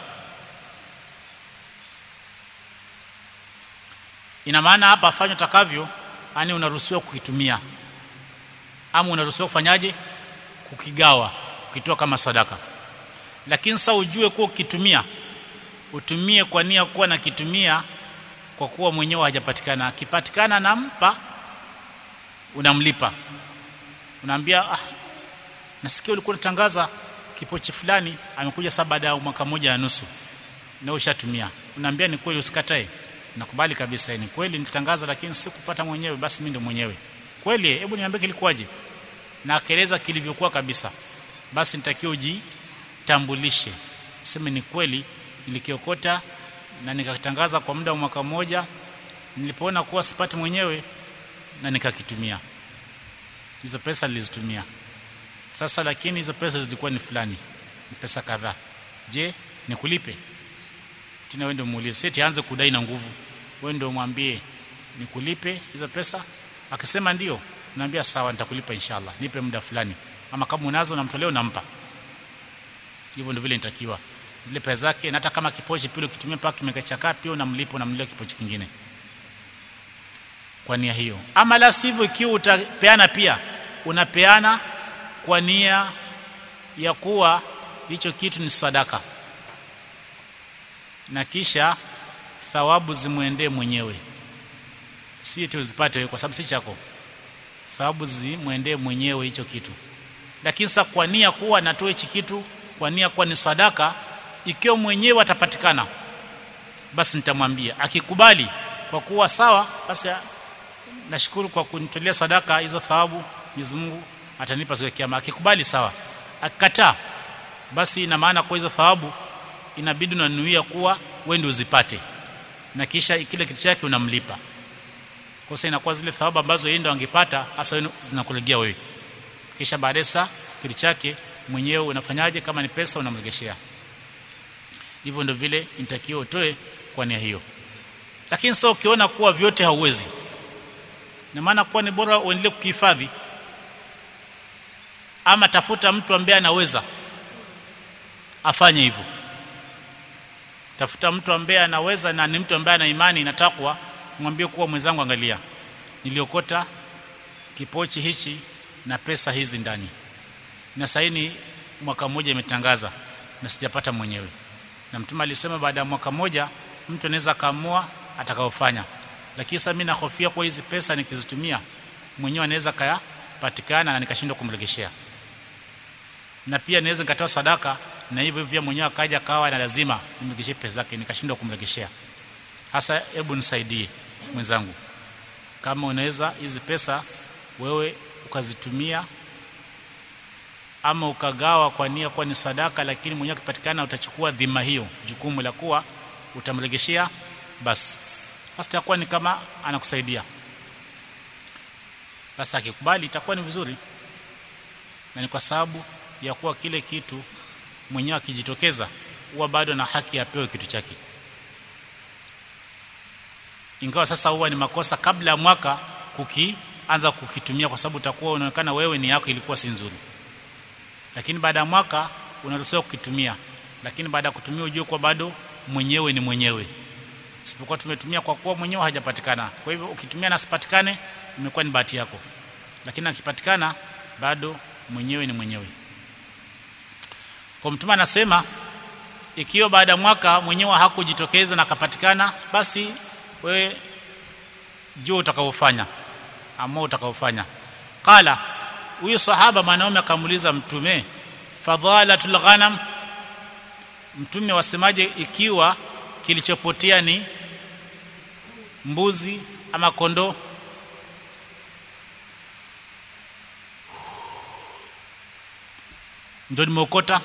ina maana hapa afanye utakavyo yani unaruhusiwa kukitumia ama unaruhusiwa kufanyaje kukigawa ukitoa kama sadaka lakini sasa ujue kuwa ukitumia utumie kwa nia kuwa na kitumia kwa kuwa mwenyewe hajapatikana akipatikana nampa unamlipa unaambia ah nasikia ulikuwa unatangaza kipochi fulani amekuja sasa baada ya mwaka mmoja na nusu na ushatumia unaambia ni kweli usikatae nakubali kabisa ni kweli nitangaza lakini sikupata mwenyewe basi mimi ndo mwenyewe kweli hebu niambie kilikuwaje na akaeleza kilivyokuwa kabisa basi nitakiwa ujitambulishe useme ni kweli nilikiokota na nikatangaza kwa muda wa mwaka mmoja nilipoona kuwa sipati mwenyewe na nikakitumia hizo pesa nilizitumia sasa lakini hizo pesa zilikuwa ni fulani ni pesa kadhaa je nikulipe tena wewe ndio muulize seti aanze kudai na nguvu wewe ndio mwambie nikulipe hizo pesa akisema ndio naambia sawa nitakulipa inshallah nipe muda fulani ama kama unazo namtolea unampa hivyo ndio vile nitakiwa zile pesa zake na hata kama kipochi pile ukitumia mpaka kimekachakaa pia unamlipa unamlia kipochi kingine kwa nia hiyo ama la sivyo ikiwa utapeana pia unapeana kwa nia ya kuwa hicho kitu ni sadaka na kisha thawabu zimwendee mwenyewe si tuzipate kwa sababu si chako thawabu zimwendee mwenyewe hicho kitu lakini sasa kwa nia kuwa natoa hichi kitu kwa nia kuwa ni sadaka ikiwa mwenyewe atapatikana basi nitamwambia akikubali kwa kuwa sawa basi nashukuru kwa kunitolea sadaka hizo thawabu Mwenyezi Mungu atanipa siku ya kiyama akikubali sawa akikataa basi ina maana kwa hizo thawabu inabidi unanuia kuwa wewe ndio uzipate na kisha kile kitu chake unamlipa kwa sasa inakuwa zile thawabu ambazo yeye ndo angepata hasa wewe zinakulegea wewe kisha baadaye saa kitu chake mwenyewe unafanyaje kama ni pesa unamregeshea hivyo ndio vile inatakiwa utoe kwa nia hiyo lakini sasa ukiona kuwa vyote hauwezi na maana kuwa ni bora uendelee kukihifadhi ama tafuta mtu ambaye anaweza afanye hivyo tafuta mtu ambaye anaweza na ni mtu ambaye ana imani na takwa mwambie kuwa mwenzangu angalia niliokota kipochi hichi na pesa hizi ndani na saini mwaka mmoja imetangaza na sijapata mwenyewe na mtume alisema baada ya mwaka mmoja mtu anaweza kaamua atakaofanya lakini sasa mimi nahofia kwa hizi pesa nikizitumia mwenyewe anaweza kayapatikana na nikashindwa kumregeshea na pia naweza nikatoa sadaka na hivyo hivyo mwenyewe akaja kawa na lazima nimregeshe pesa zake nikashindwa kumregeshea hasa hebu nisaidie mwenzangu kama unaweza hizi pesa wewe ukazitumia ama ukagawa kwa nia kwa ni sadaka lakini mwenyewe akipatikana utachukua dhima hiyo jukumu la kuwa utamregeshea basi basi itakuwa ni kama anakusaidia basi akikubali itakuwa ni vizuri na ni kwa sababu ya kuwa kile kitu mwenyewe akijitokeza huwa bado na haki apewe kitu chake ingawa sasa huwa ni makosa kabla ya mwaka kukianza kukitumia kwa sababu utakuwa unaonekana wewe ni yako ilikuwa si nzuri lakini baada ya mwaka unaruhusiwa kukitumia lakini baada ya kutumia ujue kwa bado mwenyewe ni mwenyewe isipokuwa tumetumia kwa kuwa mwenyewe hajapatikana kwa hivyo ukitumia na asipatikane imekuwa ni bahati yako lakini akipatikana bado mwenyewe ni mwenyewe kwa mtume anasema ikiwa baada ya mwaka mwenyewe hakujitokeza na akapatikana basi wewe jua utakaofanya ama utakaofanya qala huyu sahaba mwanaume akamuuliza mtume fadhalatul ghanam mtume wasemaje ikiwa kilichopotea ni mbuzi ama kondoo ndio nimeokota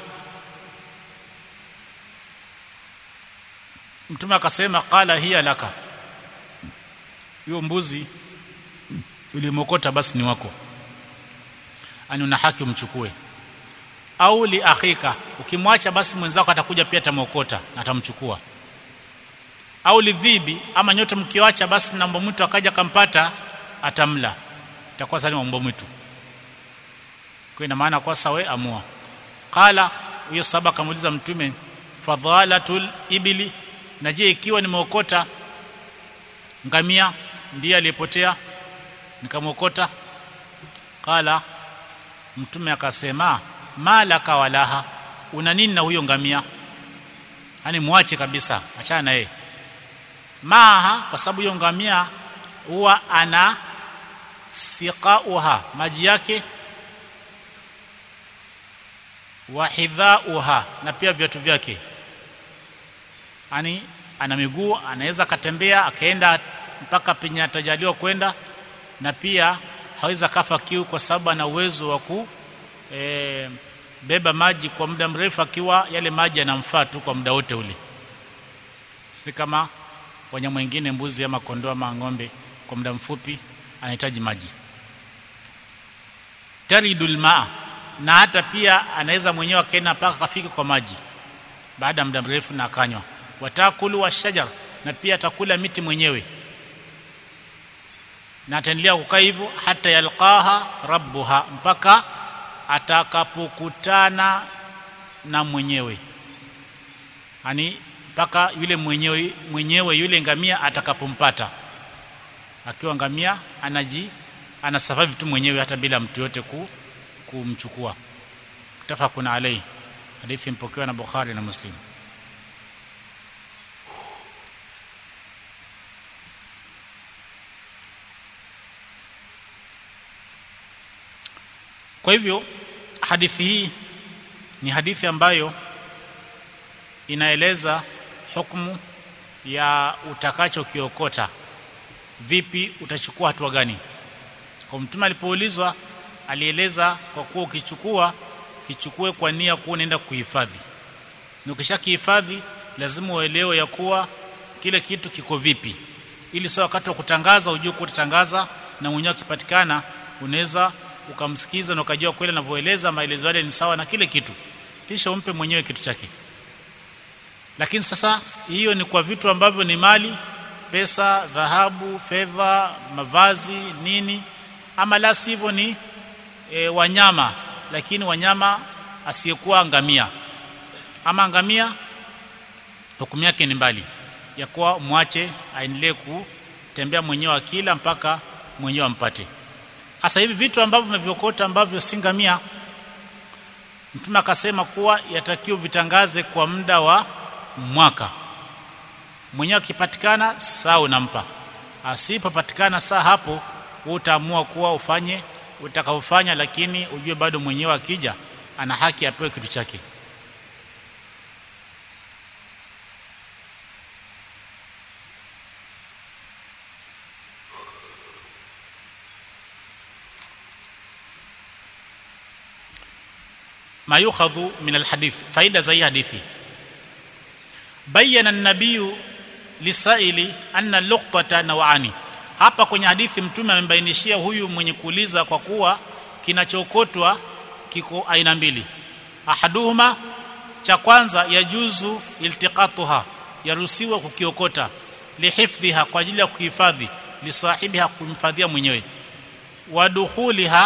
mtume akasema qala hiya laka hiyo mbuzi ulimokota basi ni wako ani una haki umchukue au li akhika ukimwacha basi mwenzako atakuja pia atamokota na atamchukua au lidhibi ama nyote mkiwacha basi na mbwa mwitu akaja kampata atamla itakuwa sasa ni mbwa mwitu kwa ina maana kwa sawa amua qala huyo saba kamuuliza mtume fadhalatul ibili na je ikiwa nimeokota ngamia ndiye aliyepotea nikamwokota qala mtume akasema malaka walaha una nini na huyo ngamia yani muache kabisa achana na yeye maha kwa sababu hiyo ngamia huwa ana siqauha maji yake wa hidhauha na pia viatu vyake yani ana miguu anaweza akatembea akaenda mpaka penye atajaliwa kwenda na pia hawezi kafa kiu kwa sababu ana uwezo wa ku e, beba maji kwa muda mrefu akiwa yale maji yanamfaa tu kwa muda wote ule si kama wanyama wengine mbuzi ama kondoo ama ng'ombe kwa muda mfupi anahitaji maji taridul maa na hata pia anaweza mwenyewe akaenda mpaka kafika kwa maji baada ya muda mrefu na akanywa watakulu wa shajar na pia atakula miti mwenyewe na ataendelea kukaa hivyo hata yalqaha rabbuha mpaka atakapokutana na mwenyewe yani mpaka yule mwenyewe mwenyewe yule ngamia atakapompata akiwa ngamia anaji anasurvive tu mwenyewe hata bila mtu yote ku, kumchukua tafakuna alai hadithi mpokewa na Bukhari na Muslim kwa hivyo hadithi hii ni hadithi ambayo inaeleza hukumu ya utakachokiokota vipi utachukua hatua gani kwa mtume alipoulizwa alieleza kwa kuwa ukichukua kichukue kwa nia kuwa unaenda kuhifadhi na ukisha kihifadhi lazima uelewe ya kuwa kile kitu kiko vipi ili sasa wakati wa kutangaza ujue kuwa utatangaza na mwenyewe akipatikana unaweza ukamsikiza na ukajua kweli anavyoeleza maelezo yale ni sawa na kile kitu kisha umpe mwenyewe kitu chake lakini sasa hiyo ni kwa vitu ambavyo ni mali pesa dhahabu fedha mavazi nini ama la sivyo ni e, wanyama lakini wanyama asiyekuwa ngamia ama ngamia hukumu yake ni mbali ya kuwa mwache aendelee kutembea mwenyewe akila mpaka mwenyewe ampate hasa hivi vitu ambavyo vimeviokota ambavyo si ngamia mtume akasema kuwa yatakiwa vitangaze kwa muda wa mwaka mwenyewe akipatikana saa unampa asipopatikana saa hapo wewe utaamua kuwa ufanye utakaofanya lakini ujue bado mwenyewe akija ana haki apewe kitu chake ما يؤخذ من الحديث فائده زي حديثي بين النبي lisaili anna luqtata nawani hapa kwenye hadithi mtume amembainishia huyu mwenye kuuliza kwa kuwa kinachokotwa kiko aina mbili ahaduhuma cha kwanza yajuzu iltiqatuha yaruhusiwa kukiokota lihifdhiha kwa ajili ya kuhifadhi lisahibiha kumhifadhia mwenyewe wadukhuliha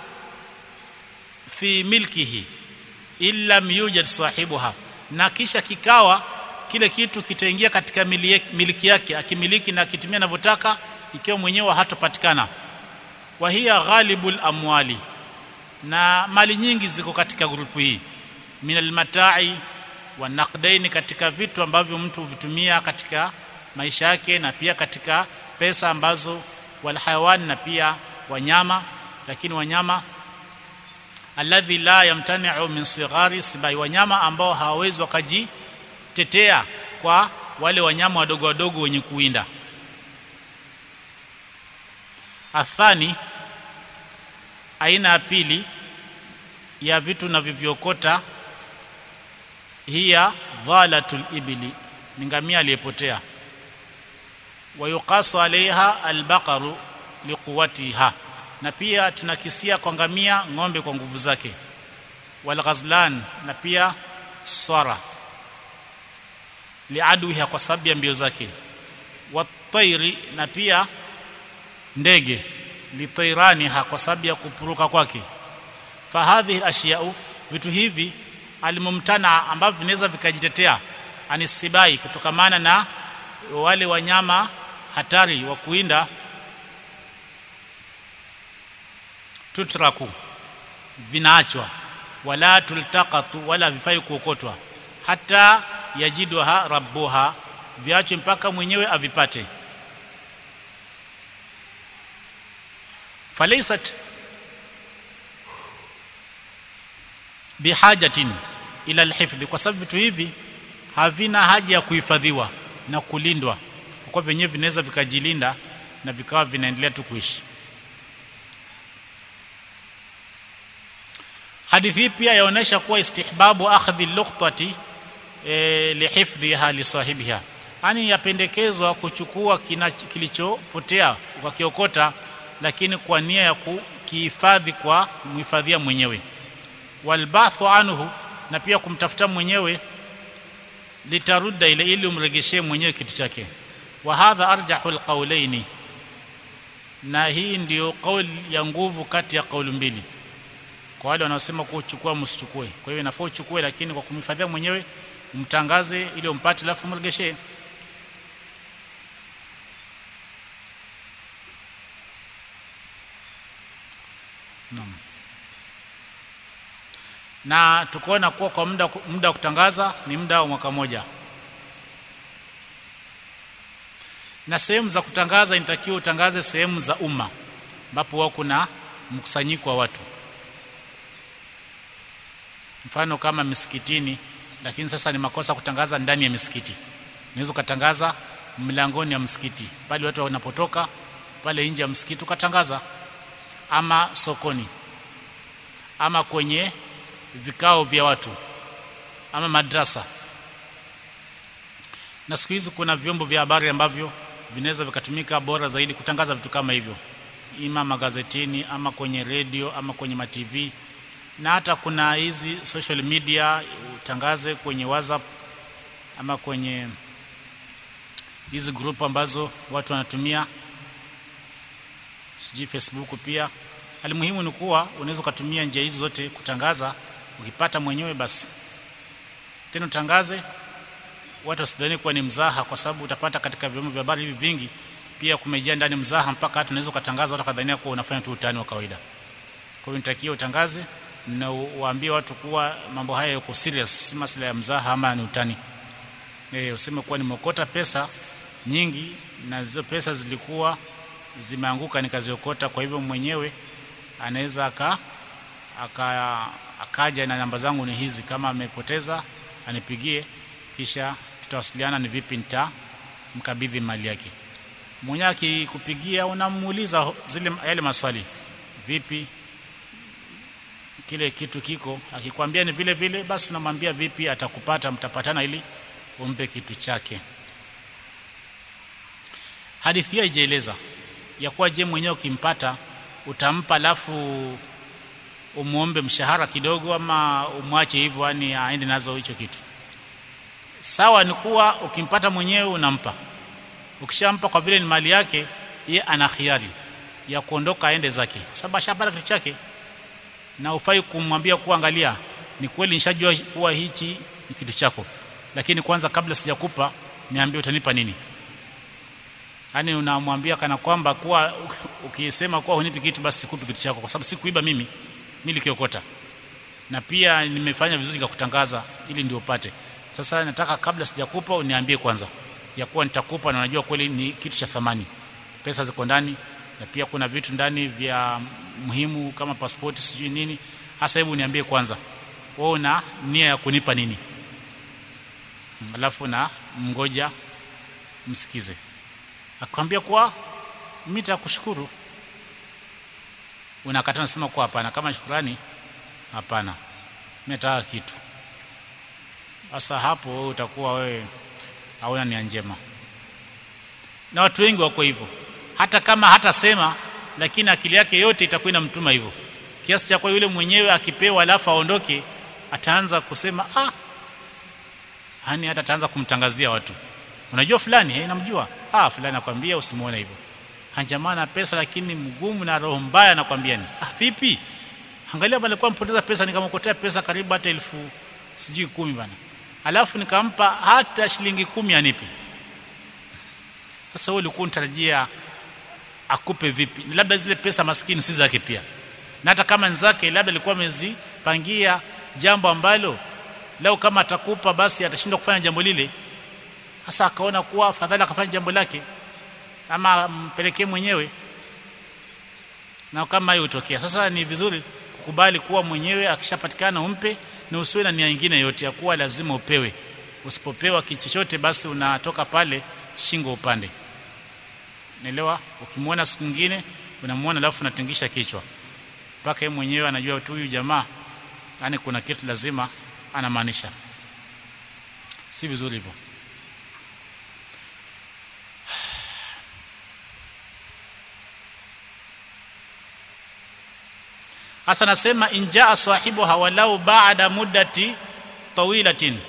fi milkihi illa yujad sahibuha na kisha kikawa kile kitu kitaingia katika miliki yake akimiliki na akitumia anavyotaka ikiwa mwenyewe hatopatikana wa hiya ghalibul amwali na mali nyingi ziko katika grupu hii min almatai wa naqdaini katika vitu ambavyo mtu huvitumia katika maisha yake na pia katika pesa ambazo walhayawani na pia wanyama lakini wanyama alladhi la yamtani'u min sighari sibai wanyama ambao hawawezi wakajitetea kwa wale wanyama wadogo wadogo wenye kuwinda athani aina ya pili ya vitu navyoviokota hiya dhalatul ibli ni ngamia aliyepotea wayuqasu alaiha albaqaru liquwatiha na pia tunakisia kwa ngamia ng'ombe kwa nguvu zake walghazlan na pia swara liaduha kwa sababu ya mbio zake watairi na pia ndege litairaniha kwa sababu ya kupuruka kwake fahadhihi ashiyau vitu hivi alimumtana ambavyo vinaweza vikajitetea anisibai kutokamana na wale wanyama hatari wa kuinda tutraku vinaachwa wala tultaqatu wala vifai kuokotwa hata yajiduha rabbuha viachwe mpaka mwenyewe avipate falaysat bihajatin ila alhifdhi kwa sababu vitu hivi havina haja ya kuhifadhiwa na kulindwa kwa vyenyewe vinaweza vikajilinda na vikawa vinaendelea tu kuishi hadithi pia yaonesha kuwa istihbabu akhdhi luqtati e, lihifdhiha li sahibiha yani yapendekezwa kuchukua kilichopotea ukakiokota lakini kwa nia ya kukihifadhi kwa mhifadhia mwenyewe walbathu anhu na pia kumtafuta mwenyewe litarudda ile ili umregeshee mwenyewe kitu chake wa hadha arjahu alqawlaini na hii ndiyo kauli ya nguvu kati ya kauli mbili kwa wale wanaosema kuchukua msichukue kwa hiyo inafaa uchukue lakini kwa kumhifadhia mwenyewe umtangaze ili umpate alafu mregeshee Naam. Na tukaona kuwa kwa muda muda wa kutangaza ni muda wa mwaka moja. Na sehemu za kutangaza inatakiwa utangaze sehemu za umma ambapo wao kuna mkusanyiko wa watu. Mfano kama misikitini, lakini sasa ni makosa kutangaza ndani ya misikiti. Unaweza kutangaza mlangoni ya msikiti pale watu wanapotoka pale nje ya msikiti ukatangaza ama sokoni ama kwenye vikao vya watu ama madrasa na siku hizi kuna vyombo vya habari ambavyo vinaweza vikatumika bora zaidi kutangaza vitu kama hivyo ima magazetini ama kwenye redio ama kwenye matv na hata kuna hizi social media utangaze kwenye whatsapp ama kwenye hizi group ambazo watu wanatumia sijui facebook pia alimuhimu ni kuwa unaweza ukatumia njia hizi zote kutangaza ukipata mwenyewe basi tena utangaze watu wasidhani kuwa ni mzaha kwa sababu utapata katika vyombo vya habari hivi vingi pia kumejaa ndani mzaha mpaka hata unaweza ukatangaza watu kadhania kuwa unafanya tu utani wa kawaida kwa hiyo nitakia utangaze na uwaambie watu kuwa mambo haya yako serious si masuala ya mzaha ama ni utani eh useme kuwa nimeokota pesa nyingi na hizo pesa zilikuwa zimeanguka nikaziokota kwa hivyo mwenyewe anaweza aka, aka akaja na namba zangu ni hizi kama amepoteza anipigie kisha tutawasiliana ni vipi nitamkabidhi mali yake mwenyewe akikupigia unamuuliza zile yale maswali vipi kile kitu kiko akikwambia ni vile vile basi unamwambia vipi atakupata mtapatana ili umpe kitu chake hadithi hii haijaeleza ya kuwa je mwenyewe ukimpata utampa alafu umuombe mshahara kidogo ama umwache hivyo yani aende nazo hicho kitu sawa ni kuwa ukimpata mwenyewe unampa ukishampa kwa vile ni mali yake ye ana khiari ya kuondoka aende zake kwa sababu ashapata kitu chake na ufai kumwambia kuwa angalia ni kweli nishajua kuwa hichi ni kitu chako lakini kwanza kabla sijakupa niambie utanipa nini yani unamwambia kana kwamba kuwa ukisema kuwa hunipi kitu basi sikupi kitu chako kwa sababu sikuiba mimi nilikiokota na pia nimefanya vizuri nikakutangaza ili ndio upate sasa nataka kabla sijakupa uniambie kwanza ya kuwa nitakupa na najua kweli ni kitu cha thamani pesa ziko ndani na pia kuna vitu ndani vya muhimu kama pasipoti sijui nini hasa hebu niambie kwanza wewe una nia ya kunipa nini alafu na mngoja msikize akwambia kwa mimi nitakushukuru unakata nasema kwa hapana kama shukrani hapana mimi nataka kitu sasa hapo wewe utakuwa wewe hauna nia njema na watu wengi wako hivyo hata kama hatasema lakini akili yake yote itakuwa inamtuma hivyo kiasi cha kwa yule mwenyewe akipewa alafu aondoke ataanza kusema ah hani hata ataanza kumtangazia watu unajua fulani eh namjua ah fulani nakwambia usimuone hivyo hanjamaa na pesa lakini mgumu na roho mbaya nakwambia ni ah vipi angalia bali kwa mpoteza pesa nikamkotea pesa karibu hata elfu sijui kumi bana alafu nikampa hata shilingi kumi anipe sasa wewe ulikuwa unatarajia akupe vipi labda zile pesa maskini si zake pia na hata kama nzake labda alikuwa amezipangia jambo ambalo leo kama atakupa basi atashindwa kufanya jambo lile sasa akaona kuwa afadhali akafanya jambo lake ama mpelekee mwenyewe na kama hiyo utokea sasa ni vizuri kukubali kuwa mwenyewe akishapatikana umpe na usiwe na nia nyingine yote ya kuwa lazima upewe usipopewa kitu chochote basi unatoka pale shingo upande naelewa ukimwona siku nyingine unamwona alafu unatingisha kichwa mpaka yeye mwenyewe anajua tu huyu jamaa yani kuna kitu lazima anamaanisha si vizuri hivyo hasa nasema injaa sahibuha walau ba'da muddati tawilatin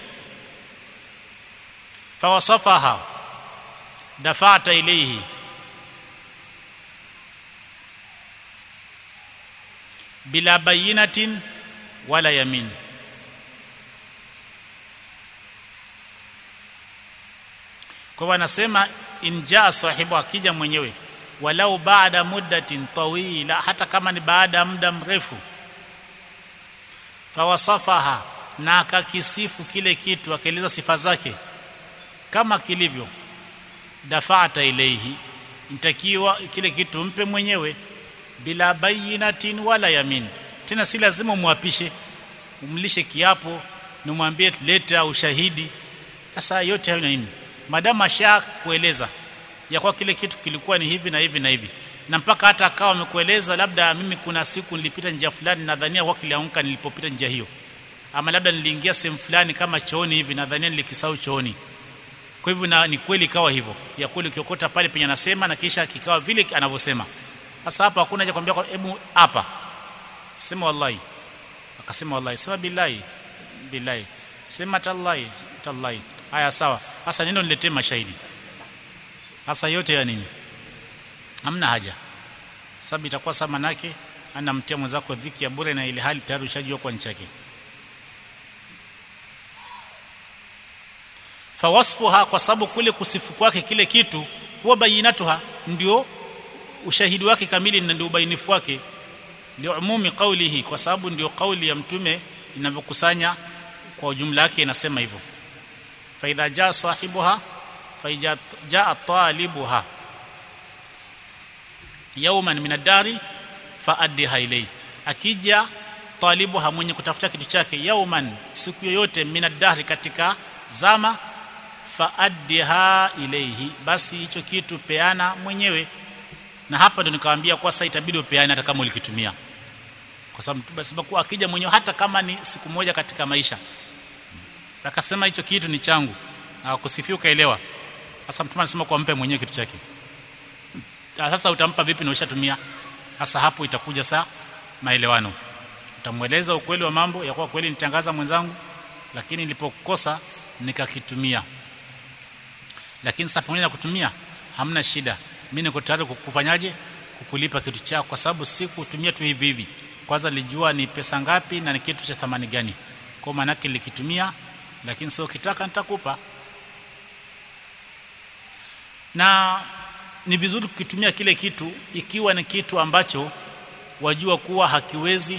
fawasafaha dafa'ta ilayhi bila bayinatin wala yamin kwa hivyo anasema injaa sahibu akija mwenyewe walau baada muddatin tawila hata kama ni baada ya muda mrefu fawasafaha na akakisifu kile kitu akaeleza sifa zake kama kilivyo dafa'ata ilayhi intakiwa kile kitu mpe mwenyewe bila bayinatin wala yamin tena si lazima umwapishe umlishe kiapo na umwambie leta ushahidi sasa yote hayo nini madamu asha kueleza ya kwa kile kitu kilikuwa ni hivi na hivi na hivi na mpaka hata akawa amekueleza labda mimi kuna siku nilipita njia fulani nadhania kwa kilianguka nilipopita njia hiyo ama labda niliingia sehemu fulani kama chooni hivi nadhania nilikisahau chooni kwa hivyo na ni kweli ikawa hivyo ya kweli ukiokota pale penye anasema na kisha kikawa vile anavyosema sasa hapa hakuna haja kwambia hebu hapa sema wallahi akasema wallahi sema billahi billahi sema tallahi tallahi haya sawa sasa neno niletee mashahidi sasa yote ya nini hamna haja sababu itakuwa sama nake anamtia mwenzako dhiki ya bure na ile hali tayari ushajua kwa nchi yake fawasfuha kwa sababu kule kusifu kwake kile kitu huwa bayinatuha ndio ushahidi wake kamili na ndio ubainifu wake liumumi qawlihi kwa sababu ndio kauli ya mtume inavyokusanya kwa ujumla wake inasema hivyo fa idha jaa sahibuha fa jaa talibuha yawman min ad-dari fa addiha ilay akija talibuha mwenye kutafuta kitu chake yawman siku yoyote min ad-dari katika zama fa addiha ilayhi basi hicho kitu peana mwenyewe na hapa ndo nikawaambia kwa sasa itabidi upeane hata kama ulikitumia kwa sababu sababu akija mwenyewe hata kama ni siku moja katika maisha akasema hicho kitu ni changu na kusifia ukaelewa sasa mtume anasema kwa mpe mwenyewe kitu chake sasa utampa vipi na ushatumia sasa hapo itakuja saa maelewano utamweleza ukweli wa mambo ya kuwa kweli nitangaza mwenzangu lakini nilipokosa nikakitumia lakini sasa pamoja na kutumia hamna shida mimi niko tayari kukufanyaje kukulipa kitu chako kwa sababu si kutumia tu hivi hivi kwanza nilijua ni pesa ngapi na ni kitu cha thamani gani kwa maana yake nilikitumia lakini sio kitaka nitakupa na ni vizuri kukitumia kile kitu ikiwa ni kitu ambacho wajua kuwa hakiwezi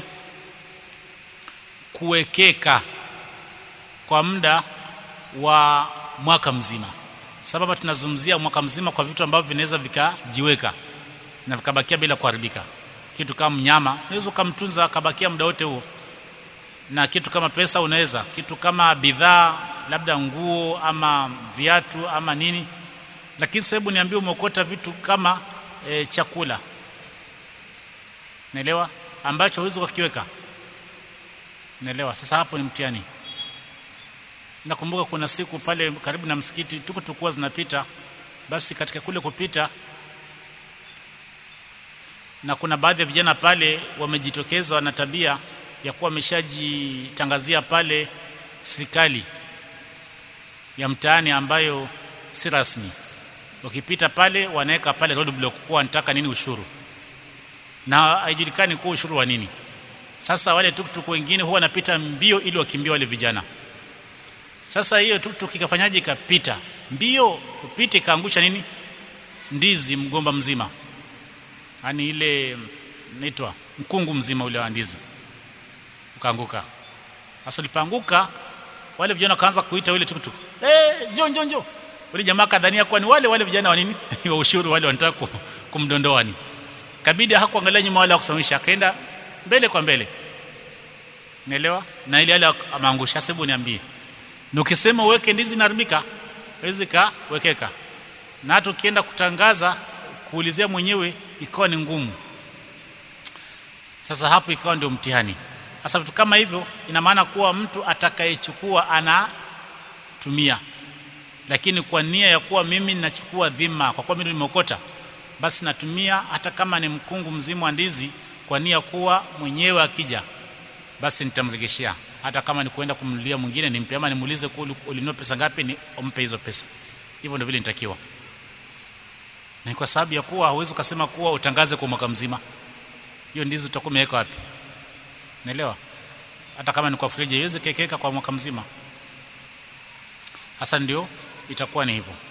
kuwekeka kwa muda wa mwaka mzima sababu tunazungumzia mwaka mzima kwa vitu ambavyo vinaweza vikajiweka na vikabakia bila kuharibika kitu kama mnyama unaweza ukamtunza akabakia muda wote huo na kitu kama pesa unaweza kitu kama bidhaa labda nguo ama viatu ama nini lakini sababu niambie umeokota vitu kama e, chakula naelewa ambacho huwezi kukiweka naelewa sasa hapo ni mtihani nakumbuka kuna siku pale karibu na msikiti tuko tukua zinapita basi katika kule kupita na kuna baadhi ya vijana pale wamejitokeza wana tabia ya kuwa wameshajitangazia pale serikali ya mtaani ambayo si rasmi wakipita pale wanaweka pale road block kuwa wanataka nini ushuru na haijulikani kuwa ushuru wa nini sasa wale tuktuk wengine huwa wanapita mbio ili wakimbia wale vijana sasa hiyo tuktuk ikafanyaje ikapita mbio upite ikaangusha nini ndizi mgomba mzima yani ile naitwa mkungu mzima ule wa ndizi ukaanguka sasa lipanguka wale vijana wakaanza kuita yule tuktuk eh hey, njoo njoo njoo wale jamaa kadhania kwa ni wale wale vijana wa nini wa ushuru wale wanataka kumdondoa ni kabidi hakuangalia nyuma wala kusimamisha akaenda mbele kwa mbele naelewa na ile ile ameangusha sababu niambie na ukisema uweke ndizi inaharibika haiwezi kawekeka na hata ukienda kutangaza kuulizia mwenyewe ikawa ni ngumu sasa hapo ikawa ndio mtihani sasa vitu kama hivyo ina maana kuwa mtu atakayechukua anatumia lakini kwa nia ya kuwa mimi ninachukua dhima kwa kuwa mimi nimeokota basi natumia hata kama ni mkungu mzima wa ndizi kwa nia kuwa mwenyewe akija basi nitamregeshea hata kama ni kwenda kumnulia mwingine nimpe ama nimuulize ulinunua pesa ngapi ni umpe hizo pesa hivyo ndio vile nitakiwa ni kwa sababu ya kuwa hauwezi ukasema kuwa utangaze kwa mwaka mzima hiyo ndizi utakuwa umeweka wapi naelewa hata kama ni kwa friji iweze kekeka kwa mwaka mzima hasa ndio itakuwa ni hivyo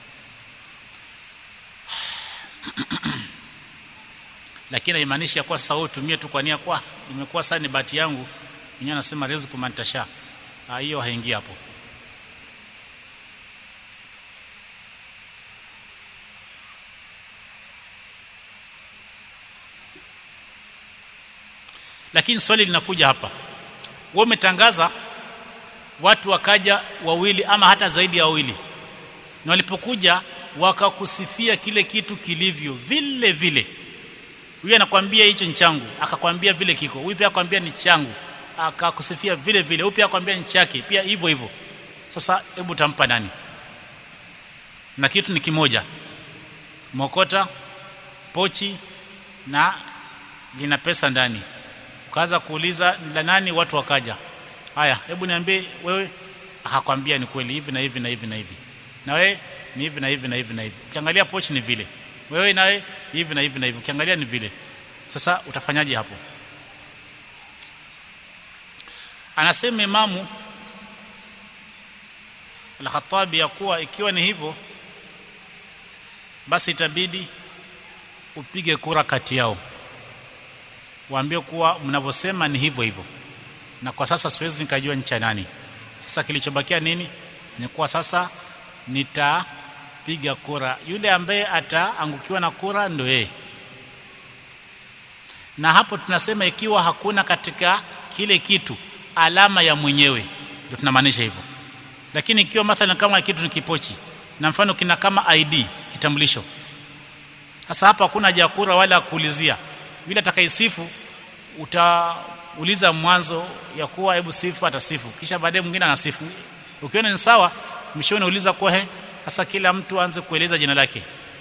lakini haimaanishi ya kuwa sasa wewe utumie tu kwa nia kwa imekuwa sasa ni bahati yangu mwenyewe anasema riziki mantasha hiyo haingii hapo lakini swali linakuja hapa wewe umetangaza watu wakaja wawili ama hata zaidi ya wawili na walipokuja wakakusifia kile kitu kilivyo vile vile huyu anakwambia hicho ni changu akakwambia vile kiko huyu pia akwambia ni changu akakusifia vile vile huyu pia akwambia ni chake pia hivyo hivyo sasa hebu tampa nani na kitu ni kimoja mokota pochi na lina pesa ndani ukaanza kuuliza la nani watu wakaja haya hebu niambie wewe akakwambia ni kweli hivi na hivi na hivi na hivi na wewe ni hivi na hivi na hivi na hivi ukiangalia pochi ni vile wewe nawe hivi na hivi na hivi ukiangalia ni vile sasa utafanyaje hapo anasema imamu al-Khattabi ya kuwa ikiwa ni hivyo basi itabidi upige kura kati yao waambie kuwa mnavyosema ni hivyo hivyo na kwa sasa siwezi nikajua ncha nani sasa kilichobakia nini ni kuwa sasa nitapiga kura yule ambaye ataangukiwa na kura ndio yeye na hapo tunasema ikiwa hakuna katika kile kitu alama ya mwenyewe ndio tunamaanisha hivyo lakini ikiwa mathalan kama kitu ni kipochi na mfano kina kama ID kitambulisho sasa hapa hakuna haja ya kura wala kuulizia yule atakayesifu utauliza mwanzo ya kuwa hebu sifu atasifu kisha baadaye mwingine anasifu ukiona ni sawa mshoni uliza kwa he sasa kila mtu aanze kueleza jina lake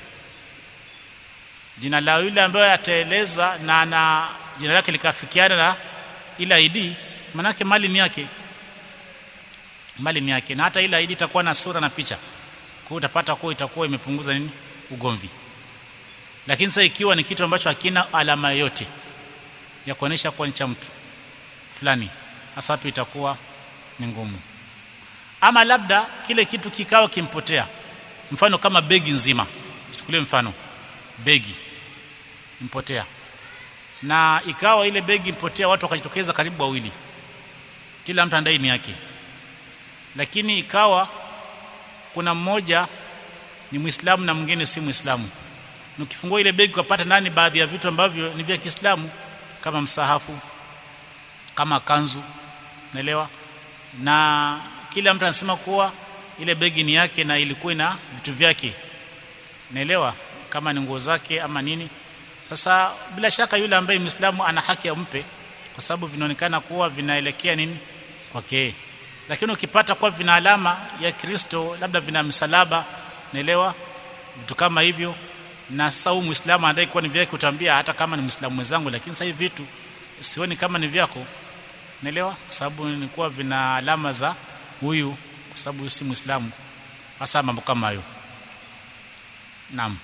jina la yule ambaye ataeleza na na jina lake likafikiana na ile ID manake mali ni yake mali ni yake na hata ile ID itakuwa na sura na picha kwa hiyo utapata kuwa itakuwa imepunguza nini ugomvi lakini sasa ikiwa ni kitu ambacho hakina alama yoyote ya kuonesha kuwa ni cha mtu fulani hasa hapo itakuwa ni ngumu ama labda kile kitu kikawa kimpotea mfano kama begi nzima chukulie mfano begi mpotea na ikawa ile begi mpotea watu wakajitokeza karibu wawili kila mtu andai ni yake lakini ikawa kuna mmoja ni Muislamu na mwingine si Muislamu ukifungua ile begi ukapata ndani baadhi ya vitu ambavyo ni vya Kiislamu kama msahafu kama kanzu naelewa na kila mtu anasema kuwa ile begi ni yake na ilikuwa na vitu vyake naelewa kama ni nguo zake ama nini sasa bila shaka yule ambaye Muislamu ana haki ampe kwa sababu vinaonekana kuwa vinaelekea nini kwake lakini ukipata kuwa vina alama ya Kristo labda vina msalaba naelewa vitu kama hivyo na sasa huyu Muislamu anadai kuwa ni vyake utaambia hata kama ni Muislamu mwenzangu lakini sasa hivi vitu sioni kama ni vyako naelewa kwa sababu ni kuwa vina alama za huyu kwa sababu huyu si Muislamu hasa mambo kama hayo naam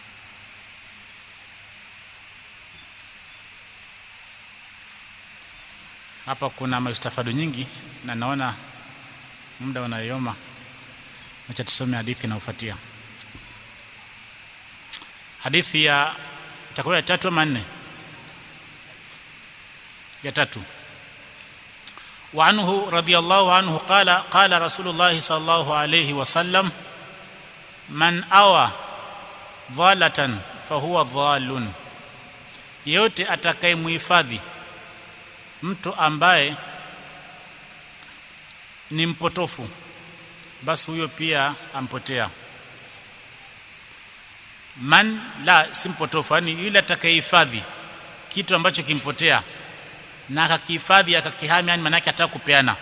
hapa kuna maistafadu nyingi na naona muda unayoma acha tusome hadithi inayofuatia hadithi ya itakuwa ya tatu ama nne ya tatu وعنه رضي الله عنه قال قال رسول الله صلى الله عليه وسلم من أوى ضالة فهو ضال yote atakayemhifadhi mtu ambaye ni mpotofu basi huyo pia ampotea man la si mpotofu yani yule atakayehifadhi kitu ambacho kimpotea na akakihifadhi akakihami yani maana yake ataka kupeana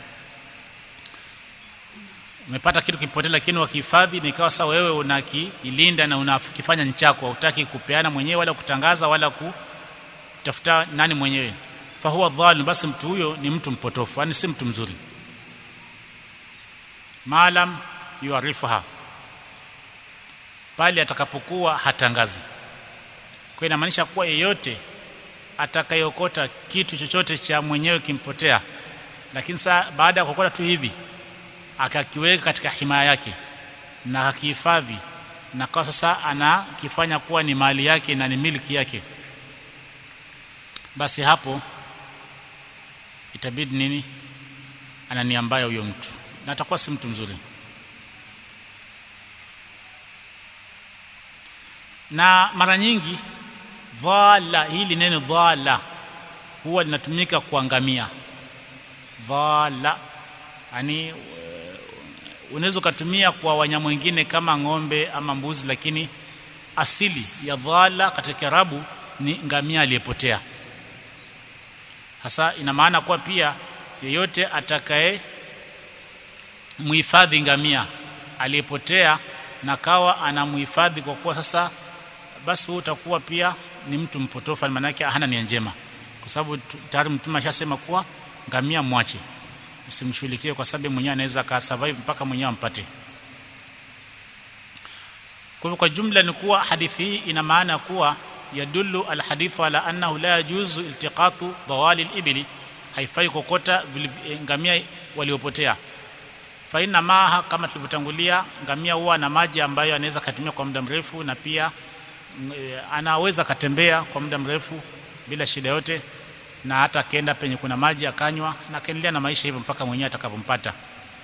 umepata kitu kipotea lakini wakihifadhi ni ikawa sawa wewe unakiilinda na unakifanya nchako hutaki kupeana mwenyewe wala kutangaza wala kutafuta nani mwenyewe fahuwa dhalim basi mtu huyo ni mtu mpotofu yani si mtu mzuri maalam yuarifuha pale atakapokuwa hatangazi kwa inamaanisha kuwa yeyote atakayokota kitu chochote cha mwenyewe kimpotea lakini saa baada ya kukota tu hivi akakiweka katika himaya yake na akihifadhi na kwa sasa anakifanya kuwa ni mali yake na ni miliki yake basi hapo itabidi nini anania mbaya huyo mtu na atakuwa si mtu mzuri na mara nyingi dhala hili neno dhala huwa linatumika kuangamia dhala yani unaweza ukatumia kwa wanyama wengine kama ng'ombe ama mbuzi lakini asili ya dhala katika Kiarabu ni ngamia aliyepotea hasa ina maana kuwa pia yeyote atakaye muhifadhi ngamia aliyepotea na kawa anamhifadhi kwa kuwa sasa basi huyo utakuwa pia ni mtu mpotofu maana yake hana nia njema kwa sababu tayari mtume ashasema kuwa ngamia mwache msimshughulikie kwa sababu mwenyewe anaweza ka survive mpaka mwenyewe ampate kwa hivyo kwa jumla ni kuwa hadithi hii ina maana kuwa yadullu alhadithu ala annahu la yajuzu iltiqatu dawali alibli haifai kokota ngamia waliopotea fa inna maha kama tulivyotangulia ngamia huwa na maji ambayo anaweza katumia kwa muda mrefu na pia e, anaweza katembea kwa muda mrefu bila shida yote na hata akaenda penye kuna maji akanywa na akaendelea na maisha hivyo mpaka mwenyewe atakapompata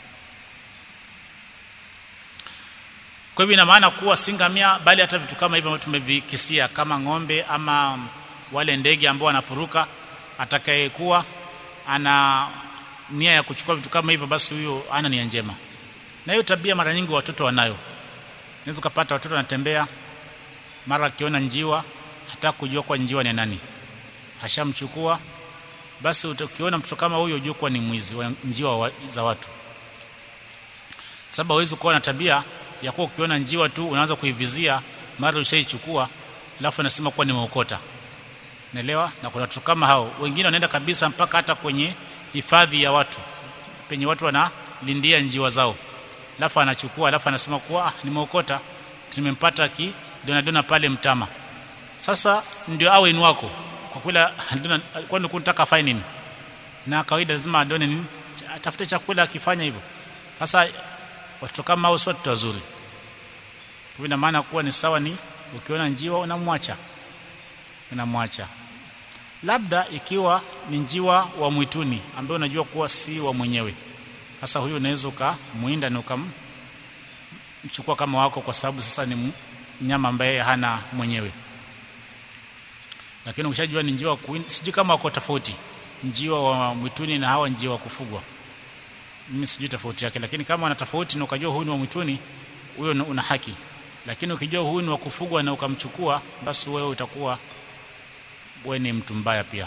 kwa hivyo ina maana kuwa si ngamia bali hata vitu kama hivyo tumevikisia kama ng'ombe ama wale ndege ambao wanapuruka atakayekuwa ana nia ya kuchukua vitu kama hivyo basi huyo ana nia njema na hiyo tabia mara nyingi watoto wanayo unaweza kupata watoto wanatembea mara akiona njiwa hata kujua kwa njiwa ni nani hashamchukua basi ukiona mtoto kama huyo ujue kuwa ni mwizi wa njiwa wa, za watu sababu hawezi kuwa na tabia ya kuwa ukiona njiwa tu unaanza kuivizia mara ushaichukua alafu unasema kuwa nimeokota naelewa na kuna watu kama hao wengine wanaenda kabisa mpaka hata kwenye hifadhi ya watu penye watu wanalindia njiwa zao alafu anachukua alafu anasema kuwa ah, nimeokota nimempata ki dona dona pale mtama sasa ndio awe ni wako kwa kula dona kwani kunataka fine nini na kawaida lazima adone nini atafute chakula akifanya hivyo sasa watoto kama hao si watoto wazuri kwa ina maana kuwa ni sawa ni ukiona njiwa unamwacha unamwacha labda ikiwa ni njiwa wa mwituni ambaye unajua kuwa si wa mwenyewe sasa huyo unaweza ukamuinda na ukamchukua kama wako kwa sababu sasa ni mnyama ambaye hana mwenyewe lakini ukishajua ni njiwa sijui kama wako tofauti njiwa wa mwituni na hawa njiwa wa kufugwa mimi sijui tofauti yake lakini kama wana tofauti na ukajua huyu ni wa mwituni huyo una haki lakini ukijua huyu ni wa kufugwa na ukamchukua basi wewe utakuwa wewe ni mtu mbaya pia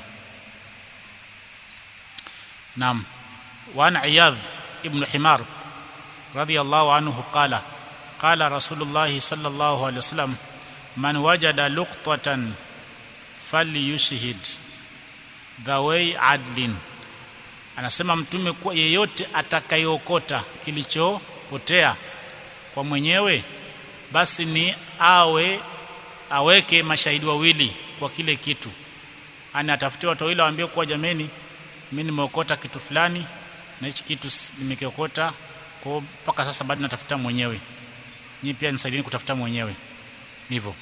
naam وعن عياض ابن حمار رضي الله عنه قال قال رسول الله صلى الله عليه وسلم من وجد لقطة فليشهد ذوي عدل anasema mtume kuwa yeyote atakayeokota kilichopotea kwa mwenyewe basi ni awe aweke mashahidi wawili kwa kile kitu ana atafutie watu wawili waambie kuwa jameni mimi nimeokota kitu fulani na hichi kitu nimekiokota kwa mpaka sasa bado natafuta mwenyewe nyinyi pia nisaidieni kutafuta mwenyewe hivyo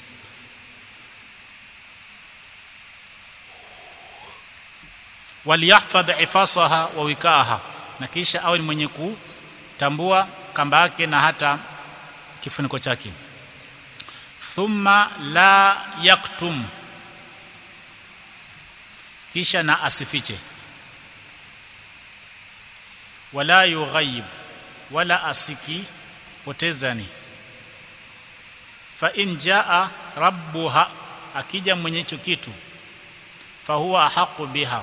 waliyahfadh ifasaha wa wikaha na kisha awe ni mwenye kutambua kamba yake na hata kifuniko chake thumma la yaktum kisha na asifiche wala yughayib wala asiki potezani fa in jaa rabbuha akija mwenye hicho kitu fa huwa haqu biha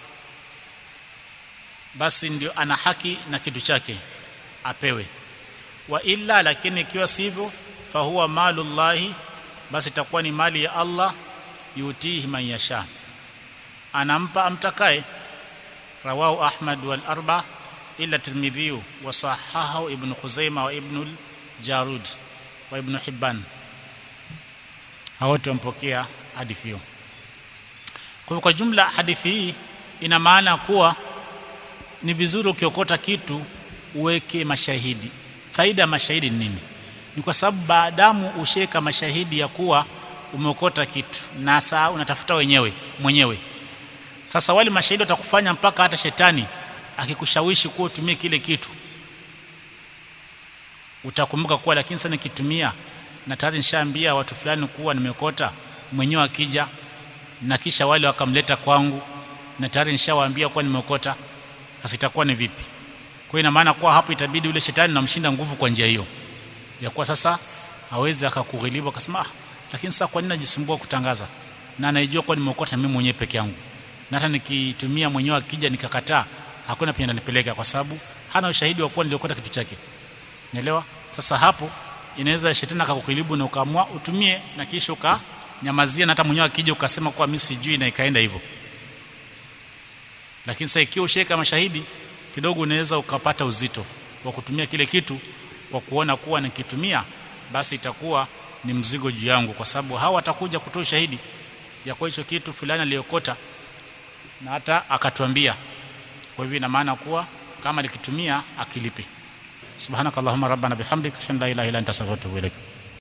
basi ndio ana haki na kitu chake apewe wa illa lakini ikiwa sivyo fa huwa malullahi basi itakuwa ni mali ya Allah yutihi man yasha anampa amtakaye rawahu ahmad wal arba ila tirmidhi wa sahahahu ibn khuzaima wa ibn al-jarud wa ibn hibban wote wampokea hadithi hiyo kwa kwa jumla hadithi hii ina maana kuwa ni vizuri ukiokota kitu uweke mashahidi faida ya mashahidi ni nini ni kwa sababu baadamu usheka mashahidi ya kuwa umeokota kitu na saa unatafuta wenyewe mwenyewe sasa wale mashahidi watakufanya mpaka hata shetani akikushawishi kuwa utumie kile kitu utakumbuka kuwa lakini sana nikitumia na tayari nishaambia watu fulani kuwa nimekota mwenyewe akija na kisha wale wakamleta kwangu na tayari nishawaambia kuwa nimeokota sasa itakuwa ni vipi kwa ina maana kuwa hapo itabidi yule shetani namshinda nguvu kwa njia hiyo ya kuwa sasa hawezi akakughilibu akasema ah, lakini sasa kwa nini najisumbua kutangaza na naijua kwa nimeokota mimi mwenyewe peke yangu na hata nikitumia mwenyewe akija nikakataa hakuna penye nipeleka kwa sababu hana ushahidi wa kuwa niliokota kitu chake Unaelewa? Sasa hapo inaweza shetani akakukhilibu na ukaamua utumie na kisha ukanyamazia na hata mwenyewe akija ukasema kuwa mimi sijui na ikaenda hivyo. Lakini sasa ikiwa usheka mashahidi kidogo unaweza ukapata uzito wa kutumia kile kitu kwa kuona kuwa nikitumia basi itakuwa ni mzigo juu yangu kwa sababu hawa watakuja kutoa ushahidi ya kwa hicho kitu fulani aliyokota na hata akatuambia. Kwa hivyo ina maana kuwa kama likitumia akilipe. سبحانك اللهم ربنا بحمدك اشهد ان لا اله الا انت استغفرك واتوب اليك